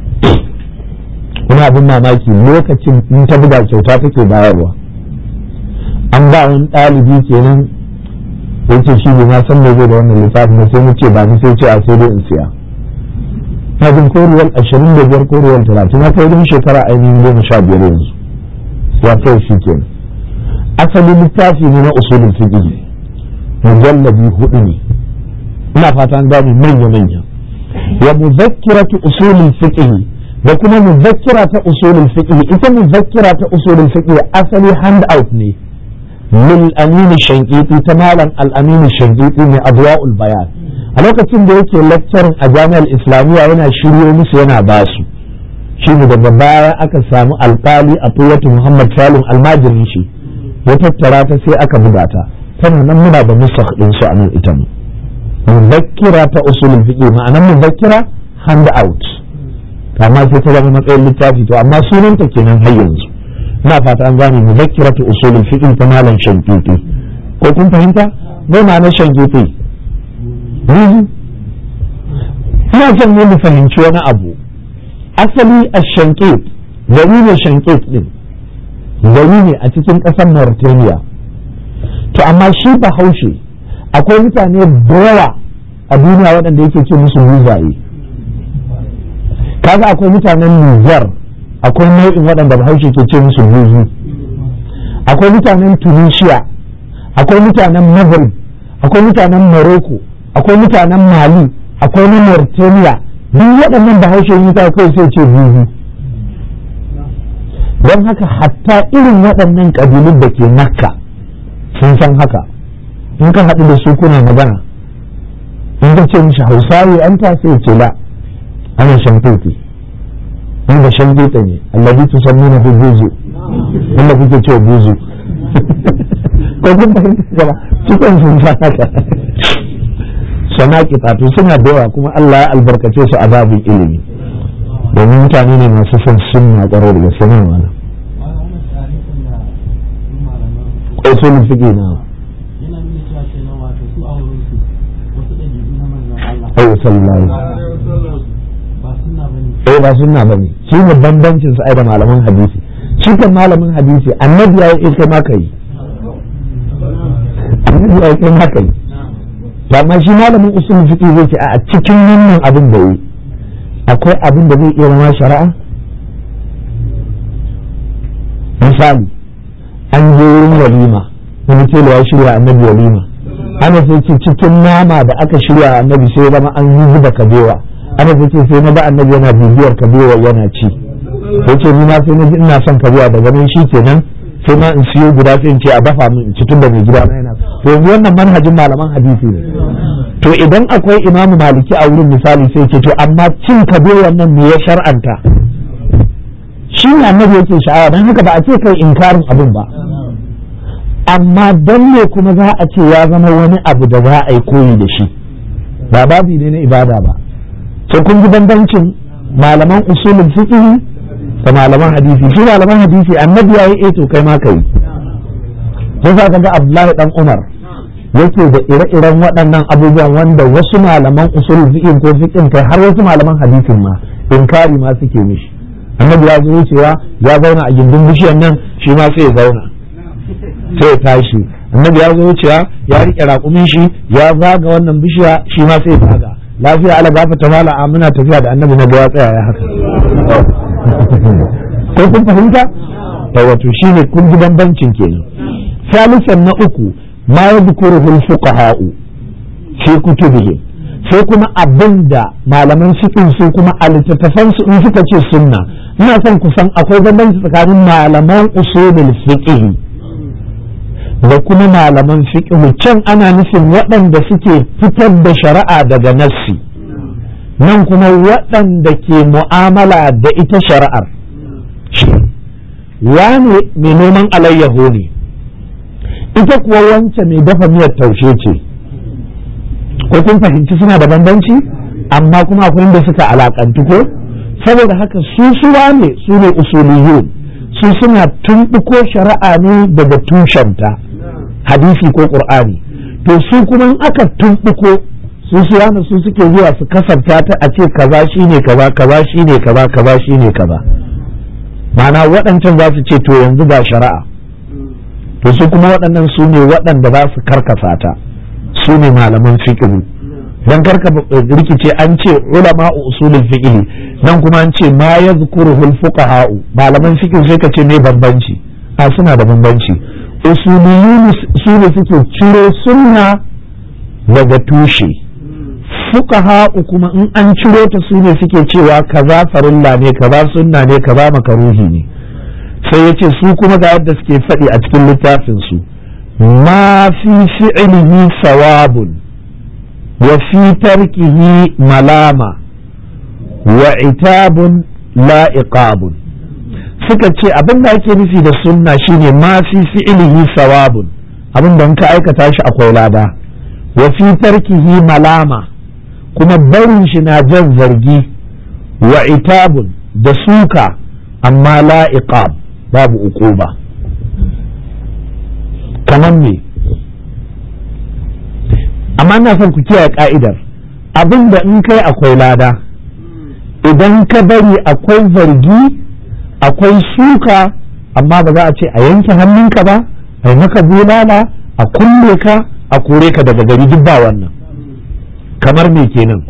wani abin mamaki lokacin in ta buga kyauta take bayarwa an ba wani ɗalibi kenan ya ce shi ne na san me zai da wannan littafin da sai mu ce ba ni sai ce a sai dai in siya na jin koruwar ashirin da biyar koruwar talatin na kai wajen shekara ainihin goma sha biyar yanzu ya kai shi kenan asalin littafi ne na usulul fiqh mujallabi hudu ne ina fata an gane manya manya wa muzakkiratu usulul fiqh da kuma muzakkira ta usulul fiqh ita muzakkira ta usulul fiqh asali hand out ne lil amin shankiti ta malam al amin shankiti ne adwa'ul bayan a lokacin da yake lecturing a jami'ar islamiyya yana shiryo musu yana basu shi ne daga baya aka samu alkali a tuwatu muhammad salim almajirin shi ya tattara ta sai aka buga ta tana nan muna da nusakh din su a nan ita mu muzakkira ta usulul fiqh ma'anar muzakkira hand out amma sai ta zama matsayin littafi to amma sunanta kenan har yanzu ina fata an gane muzakkira ta usulul fiqh ta malam shankiti ko kun fahimta mai ma'anar shankiti ina son ne mu fahimci wani abu asali a shankit gari ne shankit din gari ne a cikin ƙasar Mauritania to amma shi bahaushe akwai mutane da yawa a duniya waɗanda yake ce musu muzaye kaga akwai mutanen Nijar akwai nau'in waɗanda bahaushe ke ce musu buzu akwai mutanen Tunisia akwai mutanen Maghrib akwai mutanen Morocco akwai mutanen Mali akwai na Mauritania duk waɗannan bahaushe yi ta kai sai ce buzu don haka hatta irin waɗannan ƙabilun da ke makka sun san haka in ka haɗu da su kuna magana in ka ce mishi hausawi an ta sai ce la ana shankuti in da shankuta ne allabi tu san nuna fi buzu wanda kuke ce buzu ko kun fahimta gaba cikin sun san haka sanaki to suna da yawa kuma Allah ya albarkace su a babin ilimi domin mutane ne masu son sunna ƙwarar da gaske nan wala ƙwaitolin fiƙe na ayo sallallahu eh ba sunna bane shi ne bambancin su ai da malaman hadisi shi kan malamin hadisi annabi ya yi kai ma kai annabi ya yi kai ma kai amma shi malamin usul fiqi zai ce a cikin wannan abin da yi akwai abin da zai iya zama shari'a misali an je wurin walima wani tela ya shirya annabi walima ana sai ce cikin nama da aka shirya annabi sai zama an yi zuba kabewa ana sai ce sai na ba annabi yana bibiyar kabewa yana ci sai ce ni ma sai na ji ina son kabewa daga nan shi kenan sai ma in siyo guda sai in ce a dafa min in ci tunda mai gida na yana to yanzu wannan manhajin malaman hadisi ne to idan akwai imamu maliki a wurin misali sai ce to amma cin kabe wannan me ya shar'anta shi ne annabi yake sha'awa don haka ba a ce kai inkarin abin ba amma dan ne kuma za a ce ya zama wani abu da za a yi koyi da shi ba babi ne na ibada ba sai kun ji bambancin malaman usulul fiqh da malaman hadisi shi malaman hadisi annabi ya yi eh to kai ma kai sai za ka ga Abdullahi dan Umar yake da ire-iren waɗannan abubuwan wanda wasu malaman usul fiqh ko fiqh kai har wasu malaman hadisin ma inkari ma suke mishi annabi ya zo cewa ya zauna a gindin bishiyar nan shi ma sai ya zauna sai ya tashi annabi ya zo cewa ya rike raƙumin shi ya zaga wannan bishiya shi ma sai ya zaga lafiya ala gafa ta mala a muna tafiya da annabi na ga ya tsaya ya haka ko kun fahimta da wato shine kun ji bambancin kenan salisan na uku ma yadhkuruhu al-fuqaha'u fi kutubihim sai kuma abinda malaman fiqh su kuma a littattafan su in suka ce sunna ina son ku san akwai bambanci tsakanin malaman usulul fiqh da kuma malaman fiqh can ana nufin waɗanda suke fitar da shari'a daga nassi nan kuma waɗanda ke mu'amala da ita shari'ar wane mai noman alayyaho ne ita kuwa wance mai dafa miyar taushe ce ko kun fahimci suna da bambanci amma kuma akwai inda suka alakantu ko saboda haka su suwa ne su ne usuliyun su suna tumɓuko shari'a ne daga tushenta hadisi ko ƙur'ani to su kuma in aka tumɓuko su suwa ne su suke zuwa su kasafta ta a ce kaza shine kaza kaza shine kaza kaza shine kaza ma'ana waɗancan za su ce to yanzu ga shari'a to su kuma waɗannan su ne waɗanda za su karkasa ta su ne malaman fiqh dan karka rikice an ce ulama usulul fiqh nan kuma an ce ma yadhkuruhu al malaman fiqh sai ka ce me bambanci a suna da bambanci usuliyun su ne suke ciro sunna daga tushe fuqaha kuma in an ciro ta su ne suke cewa kaza farilla ne kaza sunna ne kaza makaruhi ne sai yace su kuma ga yadda suke faɗi a cikin littafin su ma fi fi'lihi sawabun wa fi tarkihi malama wa itabun la iqabun suka ce abin da ake nufi da sunna shine ma fi fi'lihi sawabun abin da in ka aikata shi akwai lada wa fi tarkihi malama kuma barin shi na jan zargi wa itabun da suka amma la iqab babu uquba kamar me amma ina son ku kiyaye ka'idar abin da in kai akwai lada idan ka bari akwai zargi akwai suka amma ba za a ce a yanke hannunka ba a yi maka bulala a kulle ka a kore ka daga gari duk ba wannan kamar me kenan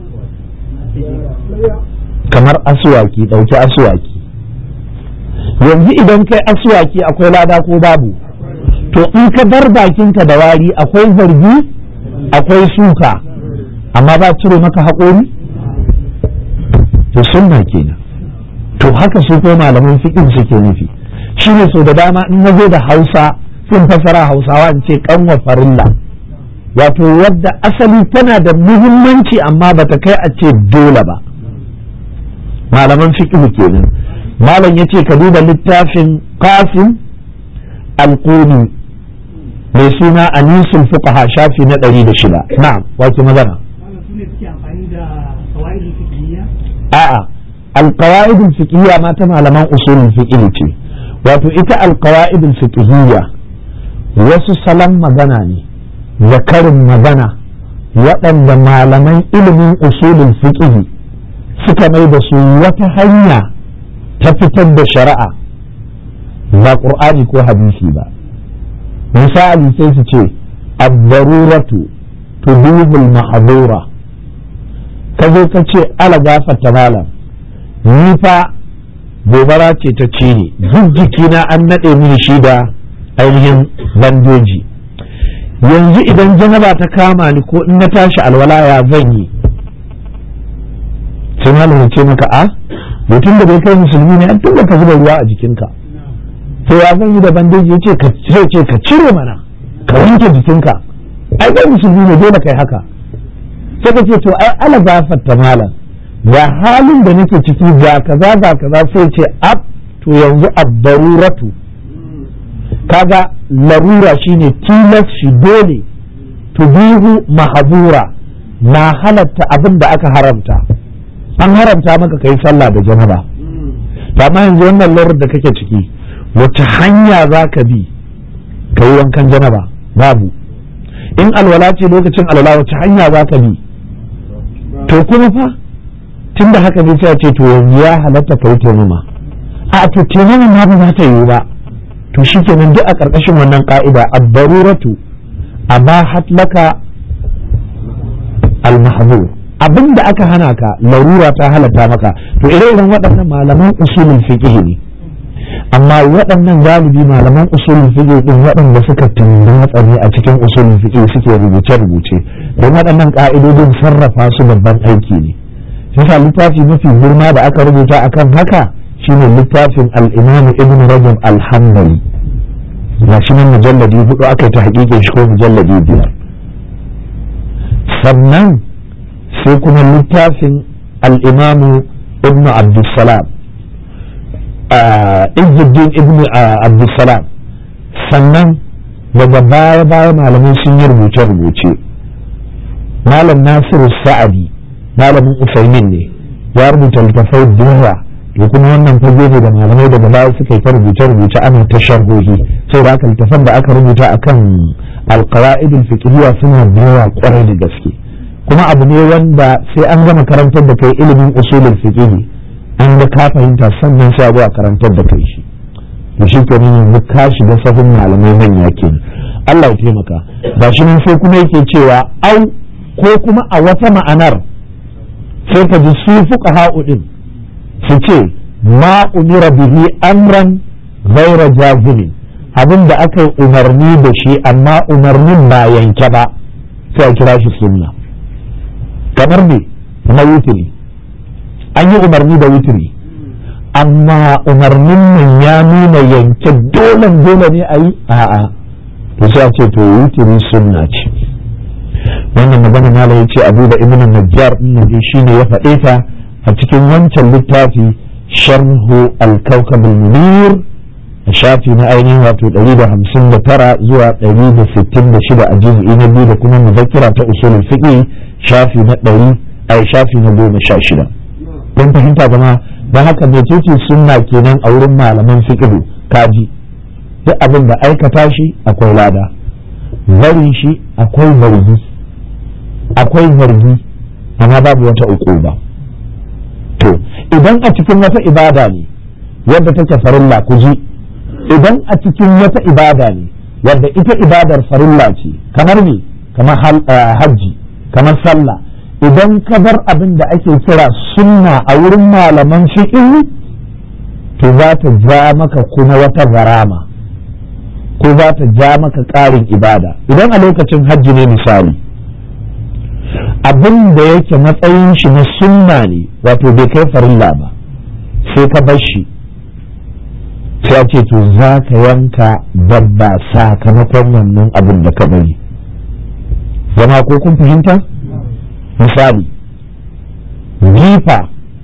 kamar asuwaki ɗauki asuwaki yanzu idan kai asuwaki akwai lada ko babu to in ka bar bakinka da wari akwai zargi akwai suka amma ba cire maka haƙori to sunna kenan to haka su ko malaman fiƙin suke nufi shine so da dama in na zo da hausa sun fasara hausawa in ce kanwa farilla wato wadda asali tana da muhimmanci amma bata kai a ce dole ba malaman fiqh kenan malam yace ka duba littafin qasim alquni mai suna anisul fuqaha shafi na 106 na'am wace magana a'a alqawaid alfiqhiyya ma ta malaman usulul fiqh ce wato ita alqawaid alfiqhiyya wasu salon magana ne zakarin magana waɗanda malaman ilimin usulul fiqh suka mai da su wata hanya ta fitar da shari'a ba ƙur'ani ko hadisi ba misali sai su ce abdaruratu tudubul mahdura ka zo ka ce ala gafarta malam ni fa gobara ce ta ci ni duk jikina an naɗe mini shi da ainihin bandoji yanzu idan janaba ta kama ni ko in na tashi alwala ya zan yi sai malamin ce maka a mutum da bai kai musulmi ne an tunda ka zuba ruwa a jikinka to ya zan yi da bandeji yace ka ce ce ka cire mana ka wanke jikinka ai kai musulmi ne dole kai haka sai ka ce to ai ala gafarta malam ga halin da nake ciki ga kaza ga kaza sai ce ab to yanzu abdaruratu kaga larura shine tilas shi dole tubihu mahazura na halatta abin da aka haramta an haramta maka kai sallah da janaba to amma yanzu wannan larurar da kake ciki wace hanya za ka bi ka yi wankan janaba babu in alwala ce lokacin alwala wace hanya za ka bi to kuma fa tun da haka ne sai ce to yanzu ya halatta ka yi taimama a to taimama ma ba za ta yiwu ba to shikenan duk a ƙarƙashin wannan ƙa'ida abbaruratu abahat laka al-mahzur abin da aka hana ka larura ta halatta maka to ire-iren waɗannan malaman usulul fiqh ne amma waɗannan galibi malaman usulul fiqh din waɗanda suka tunda tsare a cikin usulul fiqh suke rubuce-rubuce don waɗannan ƙa'idodin sarrafa su babban aiki ne yasa littafi mafi girma da aka rubuta akan haka shine littafin al-imam ibn rajab al-hanbali ga shi nan mujalladi hudu aka ta hakikin shi ko mujalladi biyar sannan sai kuma littafin al'imamu ibn abdulsalam izzuddin ibn abdulsalam sannan daga baya baya malamai sun yi rubuce-rubuce malam nasiru sa'adi malamin usaimin ne ya rubuta littafai da yawa to kuma wannan fage ne da malamai daga baya suka yi ta rubuce-rubuce ana ta sharhohi sai da aka littafan da aka rubuta akan alqawaid al-fiqhiyya suna da yawa kwarai da gaske kuma abu ne wanda sai an gama karantar da kai ilimin usulul fiqh an ga ka fahimta sannan sai a zo a karantar da kai shi to shi ke nan yanzu ka shiga sahun malamai manya kenan Allah ya taimaka ba shi nan sai kuma yake cewa au ko kuma a wata ma'anar sai ka ji su fuqaha din su ce ma umira bihi amran ghaira jazimin abin da aka yi umarni da shi amma umarnin ba yanke ba sai a kira shi sunna kamar me na wutiri an yi umarni da wutiri amma umarnin nan ya nuna yanke dole dole ne a yi a'a to sai a ce to wutiri sunna ce wannan magana mala ya ce abu da ibn najjar din shi ne ya faɗe ta a cikin wancan littafi sharhu al-kawkab al-munir a shafi na ainihin wato 159 zuwa 166 a juz'i na biyu da kuma muzakkira ta usulul fiqh shafi na 100 ai shafi na 16 don fahimta zama don haka mecece sunna kenan a wurin malaman fiqh kaji duk abin da aikata shi akwai lada barin shi akwai zargi akwai zargi amma babu wata uquba to idan a cikin wata ibada ne yadda take farilla ku ji idan a cikin wata ibada ne wadda ita ibadar farilla ce kamar me kamar hajji kamar sallah idan ka bar abin da ake kira sunna a wurin malaman fiqh to za ta ja maka kuma wata garama ko za ta ja maka ƙarin ibada idan a lokacin hajji ne misali abin da yake matsayin shi na sunna ne wato bai kai farilla ba sai ka bar shi sai ce to za ka yanka dabba sakamakon wannan abin da ka bari zama ko kun fahimta misali jifa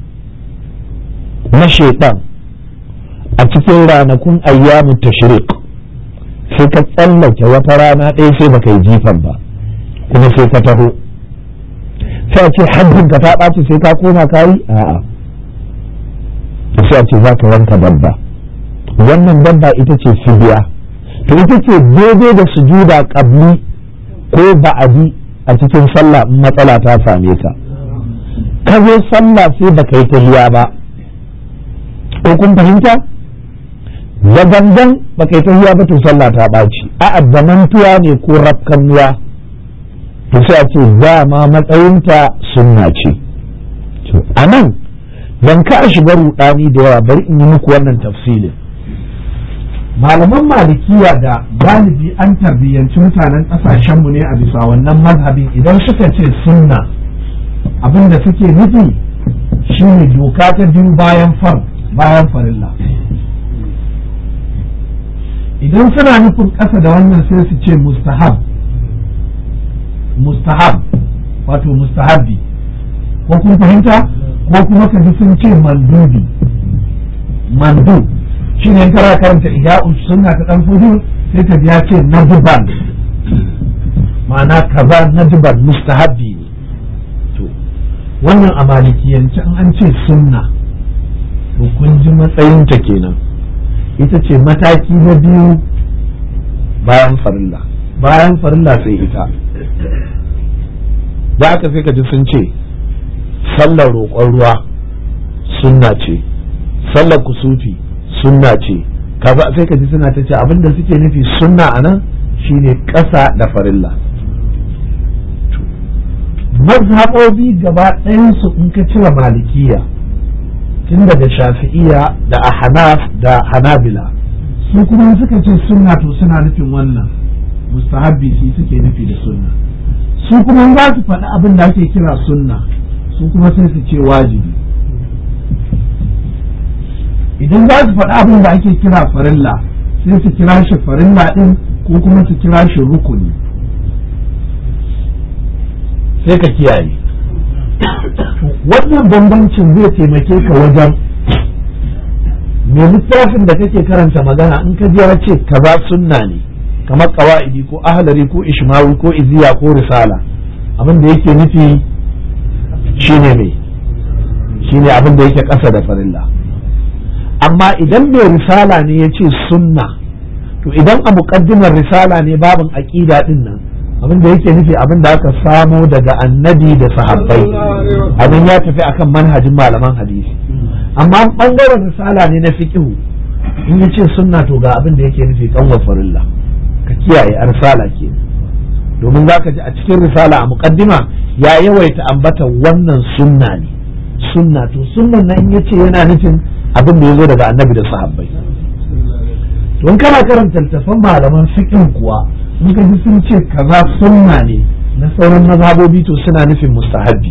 na shaitan a cikin ranakun ayyamu tashriq sai ka tsallake wata rana ɗaya sai baka yi jifan ba kuma sai ka taho sai a ce hajjin ka ta ɓaci sai ka koma kayi a'a sai a ce za ka yanka dabba wannan dabba ita ce fidiya to ita ce daidai da sujuda qabli ko ba'adi a cikin sallah in matsala ta same ka ka zo sallah sai baka yi tahiya ba ko kun fahimta da gangan baka yi tahiya ba to sallah ta ɓaci a mantuwa ne ko rafkanuwa to sai a ce dama matsayinta sunna ce a nan don ka shiga rudani da yawa bari in yi muku wannan tafsilin malaman malikiya da galibi an tarbiyyanci mutanen kasashenmu ne a bisa wannan mazhabin idan suka ce sunna abinda suke nufi shine doka ta biyu bayan far bayan farilla idan suna nufin ƙasa da wannan sai su ce mustahab mustahab wato mustahabbi ko kun fahimta ko kuma ka ji sun ce mandubi mandu shi ne kara karanta ihya'u sunna ta dan fudu sai ka ji ya ce nadban ma'ana kaza nadban mustahabbi ne to wannan a malikiyance an an ce sunna to kun ji matsayinta kenan ita ce mataki na biyu bayan farilla bayan farilla sai ita da aka sai ka ji sun ce sallar roƙon ruwa sunna ce sallar kusufi sunna ce kaza sai ka ji suna ta ce abinda suke nufi sunna a nan shine ƙasa da farilla mazhabobi gaba ɗayansu in ka cire malikiya tun daga shafi'iya da ahnaf da hanabila su kuma suka ce sunna to suna nufin wannan mustahabbi shi suke nufi da sunna su kuma za su faɗi abin da ake kira sunna su kuma sai su ce wajibi idan za su faɗi abin da ake kira farilla sai su kira shi farilla ɗin ko kuma su kira shi rukuni sai ka kiyaye wannan bambancin zai taimake ka wajen mai littafin da kake karanta magana in ka ji ya ce kaza sunna ne kamar kawa'idi ko ahlari ko ishmawi ko iziya ko risala abin da yake nufi shine mai shine abin da yake ƙasa da farilla amma idan mai risala ne ya ce sunna to idan a muƙaddimar risala ne babin aƙida din nan abin da yake nufi abin da aka samo daga annabi da sahabbai abin ya tafi akan manhajin malaman hadisi amma bangaren risala ne na fiqhu in ya ce sunna to ga abin da yake nufi kanwa farilla ka kiyaye a risala ke domin za ka ji a cikin risala a muƙaddima ya yawaita ambata wannan sunna ne sunna to sunnan nan ya ce yana nufin abin da ya zo daga annabi da sahabbai to in kana karanta littattafan malaman fiqh kuwa in ka ji sun ce kaza sunna ne na sauran mazhabobi to suna nufin mustahabbi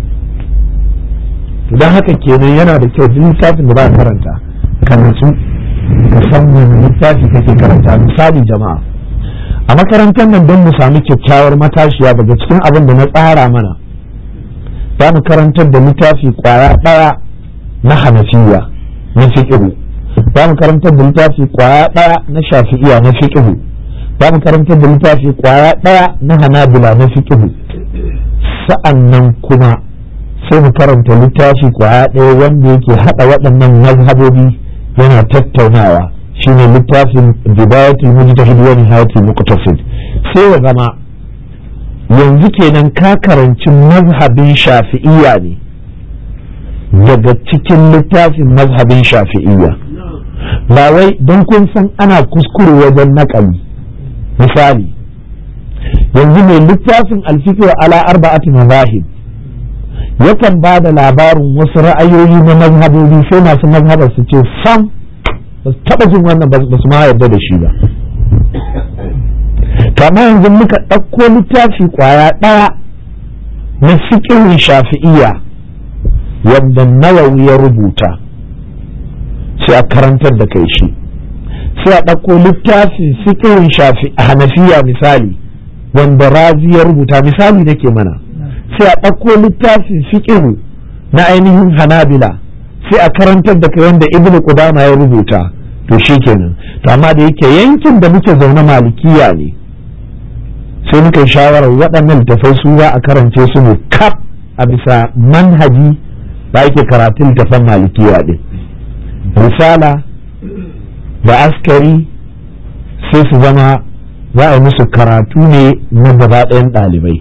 to don haka kenan yana da kyau duk littafin da ba karanta ka natsu ka san wani littafi kake karanta misali jama'a a makarantar nan don mu sami kyakkyawar matashiya daga cikin abin da na tsara mana za mu karantar da littafi kwaya ɗaya na hanafiya na fiƙihu za mu karantar da littafi kwaya ɗaya na shafi'iya na fiƙihu za mu karantar da littafi kwaya ɗaya na hanabila na fiƙihu sa'an nan kuma sai mu karanta littafi kwaya ɗaya wanda yake haɗa waɗannan mazhabobi yana tattaunawa shine littafin bidayatul mujtahid wa nihayatul muqtasid sai ya zama yanzu kenan ka karanci mazhabin shafi'iyya ne daga cikin littafin mazhabin shafi'iyya ba wai don kun san ana kuskure wajen naƙali misali yanzu mai littafin alfiqh ala arba'ati mazahib yakan ba da labarin wasu ra'ayoyi na mazhabobi sai masu mazhabar su ce sam ba su taɓa jin wannan ba su ma yarda da shi ba kama yanzu muka ɗauko littafi ƙwaya ɗaya na fiƙirin shafi'iyya wanda nawawi ya rubuta sai a karantar da kai shi sai a ɗauko littafin fiƙirin shafi a hanafiya misali wanda razi ya rubuta misali nake mana sai a ɗauko littafin fiƙiru na ainihin hanabila sai a karantar da kai wanda ibnu qudama ya rubuta to shikenan to amma da yake yankin da muke zaune malikiya ne sai muka yi shawarar waɗannan littafai su za a karance su ne kaf a bisa manhaji da ake karatun littafan malikiya ɗin risala da askari sai su zama za a yi musu karatu ne na gaba ɗayan ɗalibai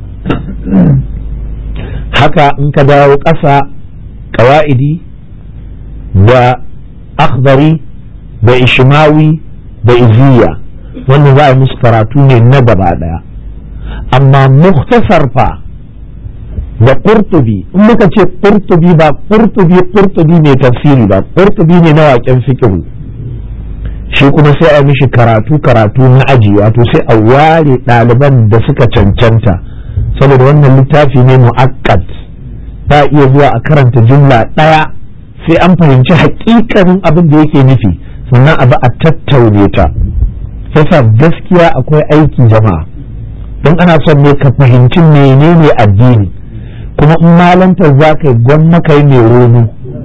haka in ka dawo ƙasa ƙawa'idi da akhdari da ishmawi da iziya wannan za a yi musu karatu ne na gaba ɗaya amma muktasar fa da ƙurtubi in muka ce ƙurtubi ba ƙurtubi ƙurtubi mai tafsiri ba ƙurtubi ne na waƙen fikihu shi kuma sai a mishi karatu karatu na aji wato sai a ware ɗaliban da suka cancanta saboda wannan littafi ne mu'akkad ba iya zuwa a karanta jumla ɗaya sai an fahimci haƙiƙanin abin da yake nufi sannan abu a tattaune ta yasa gaskiya akwai aiki jama'a don ana son ne ka fahimci menene addini kuma in malantar za ka yi gwamma ka yi mai romo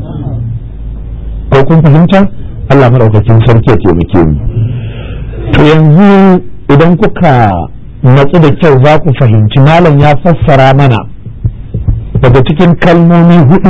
ko kun fahimta Allah maɗaukakin sarki ya taimake mu to yanzu idan kuka natsu da kyau za ku fahimci malam ya fassara mana daga cikin kalmomi hudu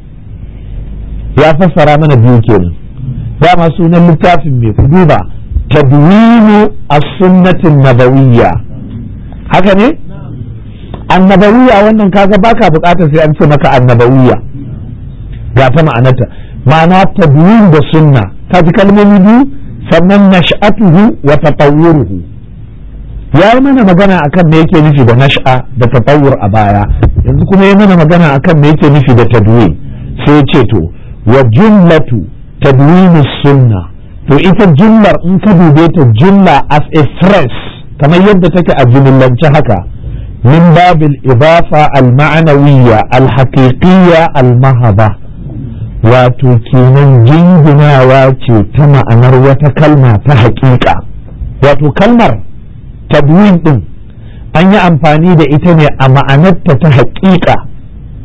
ya fassara mana biyu kenan dama sunan littafin mai ku duba tadwinu as-sunnatin nabawiyya haka ne annabawiyya wannan kaga baka bukatar sai an ce maka annabawiyya ga ta ma'anarta ma'ana tadwin da sunna ka ji kalmomi biyu sannan nash'atuhu wa tatawwuruhu ya yi mana magana akan me yake nufi da nash'a da tatawwur a baya yanzu kuma ya mana magana akan me yake nufi da tadwin sai ya ce to wa jumlatu tadwin sunna to ita jumlar in ka dube ta jumla as a phrase kamar yadda take a jumlance haka min babil idafa al ma'nawiyya al haqiqiyya al mahaba wato kenan jinginawa ce ta ma'anar wata kalma ta haƙiƙa wato kalmar tadwin din an yi amfani da ita ne a ma'anarta ta haƙiƙa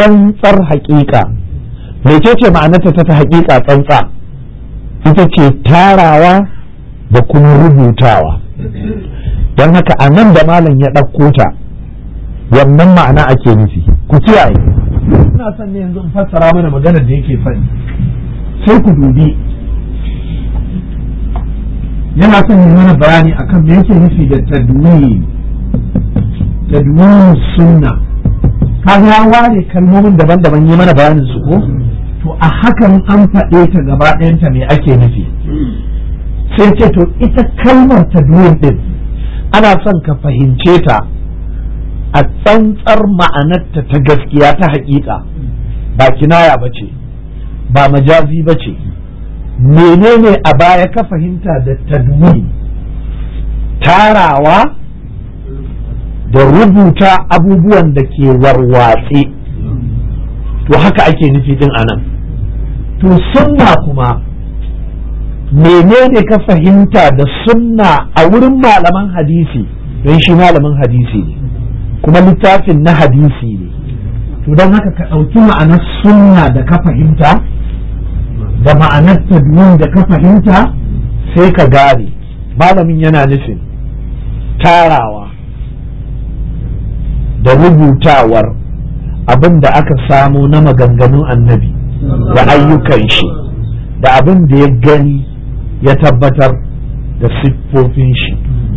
tsantsar haƙiƙa mecece ma'anarta ta ta haƙiƙa tsantsa ita ce tarawa da kuma rubutawa don haka a nan da malam ya ɗauko ta wannan ma'ana ake nufi ku kiyaye ina son ne yanzu in fassara mana maganar da yake faɗi sai ku dubi yana son yi mana bayani akan me yake nufi da tadwin tadwin sunna kaga ya ware kalmomin daban-daban yi mana bayanin su ko to a hakan an faɗe ta gaba ɗayanta me ake nufi sai ce to ita kalmar tadwin din ana son ka fahimce ta a tsantsar ma'anarta ta gaskiya ta haƙiƙa ba kinaya ba ce ba majazi ba ce menene a baya ka fahimta da tadwin tarawa da rubuta abubuwan da ke warwatse to haka ake nufi din anan to sunna kuma menene ka fahimta da sunna a wurin malaman hadisi don shi malamin hadisi ne kuma littafin na hadisi ne to don haka ka ɗauki ma'anar sunna da ka fahimta da ma'anar tadwin da ka fahimta sai ka gane malamin yana nufin tarawa da rubutawar abin da aka samu na maganganun annabi da ayyukan shi da abin da ya gani ya tabbatar da siffofin shi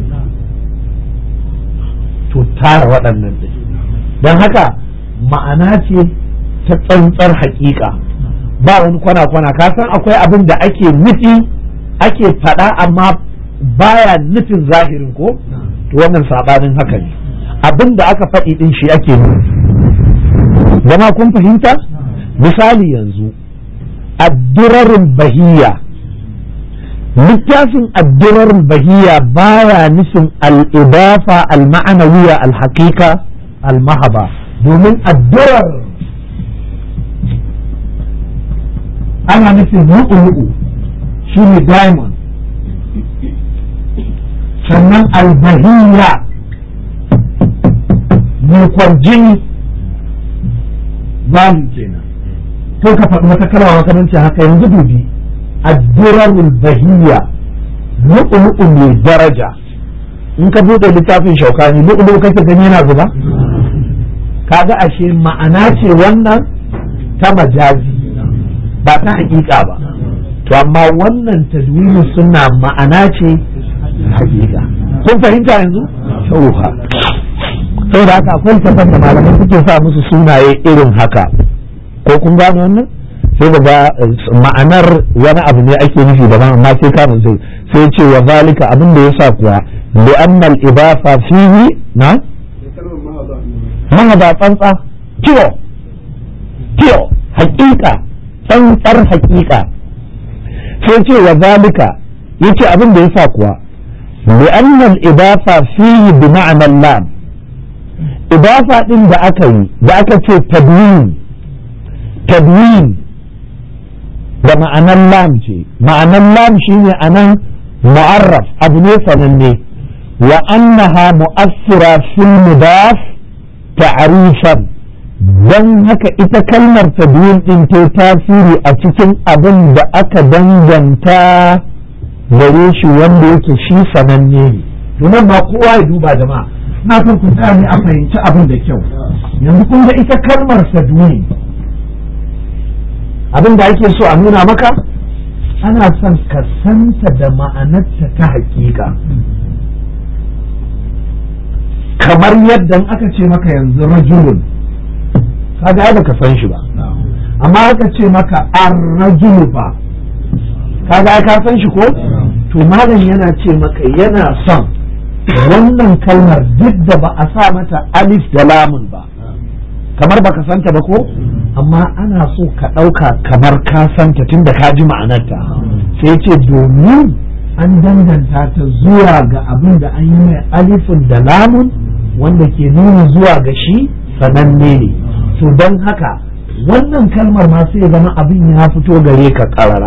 to tara waɗannan ɗin don haka ma'ana ce ta tsantsar haƙiƙa ba wani kwana-kwana ka san akwai abin da ake nufi ake faɗa amma baya nufin zahirin ko to wannan saɓanin haka ne abin da aka faɗi ɗin shi ake nufi zama kun fahimta misali yanzu addurarul bahiyya littafin addurarul bahiyya baya nufin al'idafa al-ma'anawiya al-haqiqa al-mahaba domin addurar ana nufin lu'ulu'u shi ne diamond sannan albahiyya mai kwarjini zamu kenan ko ka faɗi wata kalma makamanci haka yanzu dubi addurarul bahiyya lu'ulu'u mai daraja in ka buɗe littafin shaukani lu'ulu'u kake gani yana zuba kaga ashe ma'ana ce wannan ta majazi ba ta hakika ba to amma wannan tadwini suna ma'ana ce hakika kun fahimta yanzu shauha saboda haka akwai tafan da malamai suke sa musu sunaye irin haka ko kun gano wannan sai ga ma'anar wani abu ne ake nufi daban amma sai ka sai sai ce wa zalika abin da yasa kuwa li anna al idafa fihi na mahaba tsantsa kiyo kiyo hakika tsantsar hakika sai ce wa zalika yace abin da yasa kuwa li anna al idafa fihi bi ma'na lam idafa din da aka yi da aka ce tadwin tadwin da ma'anar lam ce ma'anar lam shine anan mu'arraf abu ne sananne wa annaha mu'assira fil mudaf ta'rifan dan haka ita kalmar tadwin din ta tasiri a cikin abin da aka danganta gare shi wanda yake shi sananne ne domin ba kowa ya duba jama'a na son ku tsaya ne a fahimci abin da kyau yanzu kun ga ita kalmar tadwin abin da ake so a nuna maka ana son ka santa da ma'anarta ta hakika kamar yadda aka ce maka yanzu rajulun kaga ai baka san shi ba amma aka ce maka ar-rajulu fa kaga ai ka san shi ko to malam yana ce maka yana son wannan kalmar duk da ba a sa mata alif da lamun ba kamar baka santa ba ko amma ana so ka ɗauka kamar ka santa tunda ka ji ma'anarta sai ce domin an danganta ta zuwa ga abin da an yi mai alifin da lamun wanda ke nuna zuwa ga shi sananne ne to don haka wannan kalmar ma sai zama abin ya fito gare ka karara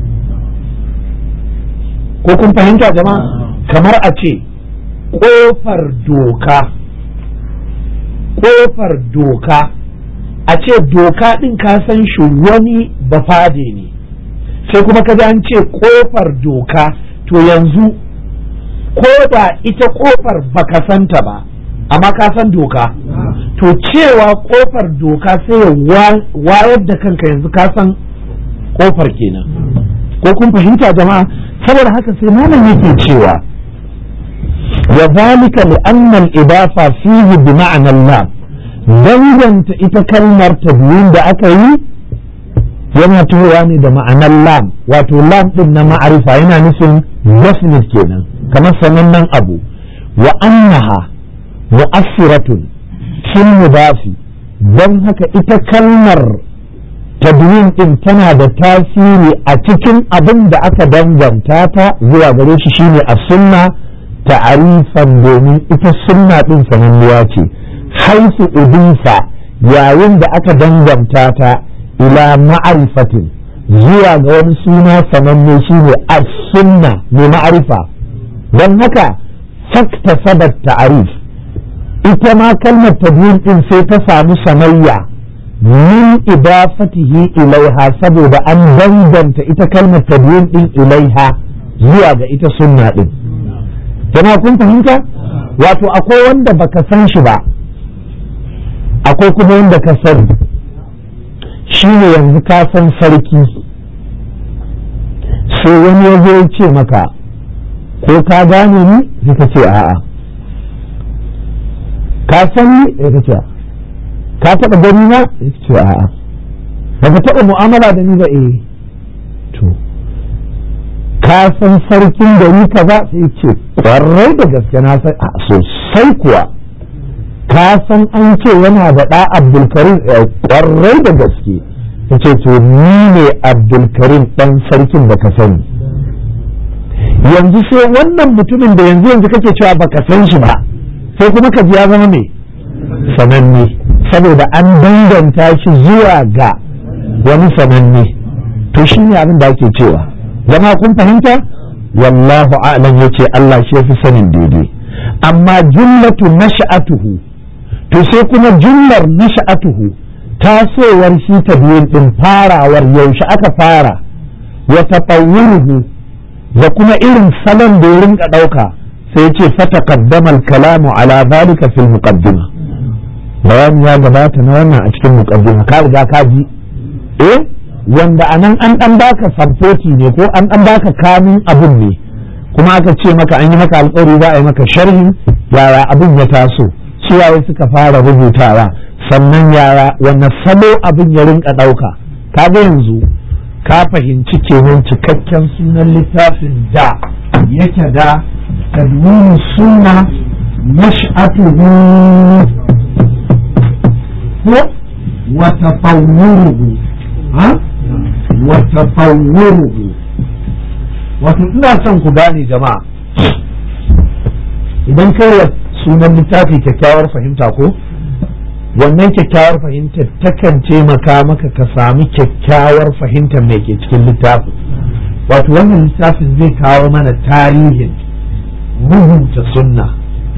ko kun fahimta jama'a kamar a ce ƙofar doka ƙofar doka a ce doka ɗin ka san shi wani bafade ne sai kuma ka an ce ƙofar doka to yanzu ko da ita ƙofar baka santa ba amma ka san doka to cewa ƙofar doka sai ya wayar da kanka yanzu ka san ƙofar kenan ko kun fahimta jama'a saboda haka sai malam yake cewa wa zalika li anna al-idafa fihi bi ma'na lam danganta ita kalmar tabyin da aka yi yana tuhowa ne da ma'anar lam wato lam din na ma'arifa yana nufin definite kenan kamar sanannen abu wa annaha mu'assiratun fil mudafi don haka ita kalmar tadwin din tana da tasiri a cikin abin da aka danganta ta zuwa gare shi shine a sunna ta'arifan domin ita sunna din sananniya ce haifu udifa yayin da aka danganta ta ila ma'arifatin zuwa ga wani suna sananne shine as-sunna mai ma'arifa don haka fakta sabat ta'arif ita ma kalmar tadwin din sai ta samu sanayya min idafatihi ilaiha saboda an danganta ita kalmar tadwin din ilaiha zuwa ga ita sunna din jama'a kun fahimta wato akwai wanda baka san shi ba akwai kuma wanda ka sani shi ne yanzu ka san sarki sai wani ya zo ya ce maka ko ka gane ni sai ka ce a'a ka san ni sai ka ce ka taɓa gani na sai ka ce a'a ba ka taɓa mu'amala da ni ba eh to ka san sarkin gari kaza sai ce kwarai da gaske na san a sosai kuwa ka san an ce yana da ɗa abdulkarim kwarai da gaske ta ce to ni ne abdulkarim ɗan sarkin da ka sani yanzu sai wannan mutumin da yanzu yanzu kake cewa baka san shi ba sai kuma ka ji ya zama mai sananne saboda an danganta shi zuwa ga wani sananne to shi ne abin da ake cewa zama kun fahimta wallahu a'lam yace Allah shi yafi sanin daidai amma jumlatu nasha'atuhu to sai kuma jumlar nasha'atuhu tasowar shi ta biyun din farawar yaushe aka fara wa tatawwuruhu da kuma irin salon da ya rinka dauka sai ya ce fataqaddama al-kalamu ala dhalika fil muqaddima bayani ya gabata na wannan a cikin muqaddima ka riga ka ji eh wanda anan an dan baka samfoti ne ko an dan baka kamun abun ne kuma aka ce maka an yi maka alƙawari za a yi maka sharhin yaya abin ya taso suwaye suka fara rubutawa sannan yara wanne salo abin ya rinka ɗauka kaga yanzu ka fahimci kenan cikakken sunan littafin da yake da tadwini suna nash'atuhu ko wa tafawwuruhu ha wa tafawwuruhu wato ina son ku gane jama'a idan kai sunan littafi kyakkyawar fahimta ko wannan kyakkyawar fahimtar takan taimaka maka ka sami kyakkyawar fahimtar mai ke cikin littafin wato wannan littafin zai kawo mana tarihin rubuta sunna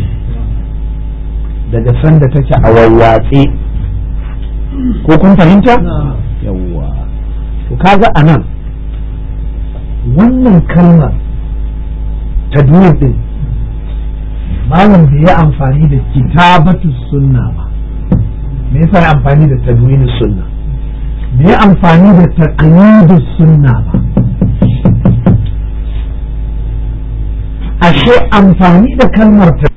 daga sanda take a wawwatse ko kun fahimta yawwa to kaga a nan wannan kalmar ta din malam bai yi amfani da kitabatu sunna ba me yasa ya amfani da tadwin sunna me ya amfani da taqyid sunna ba ashe amfani da kalmar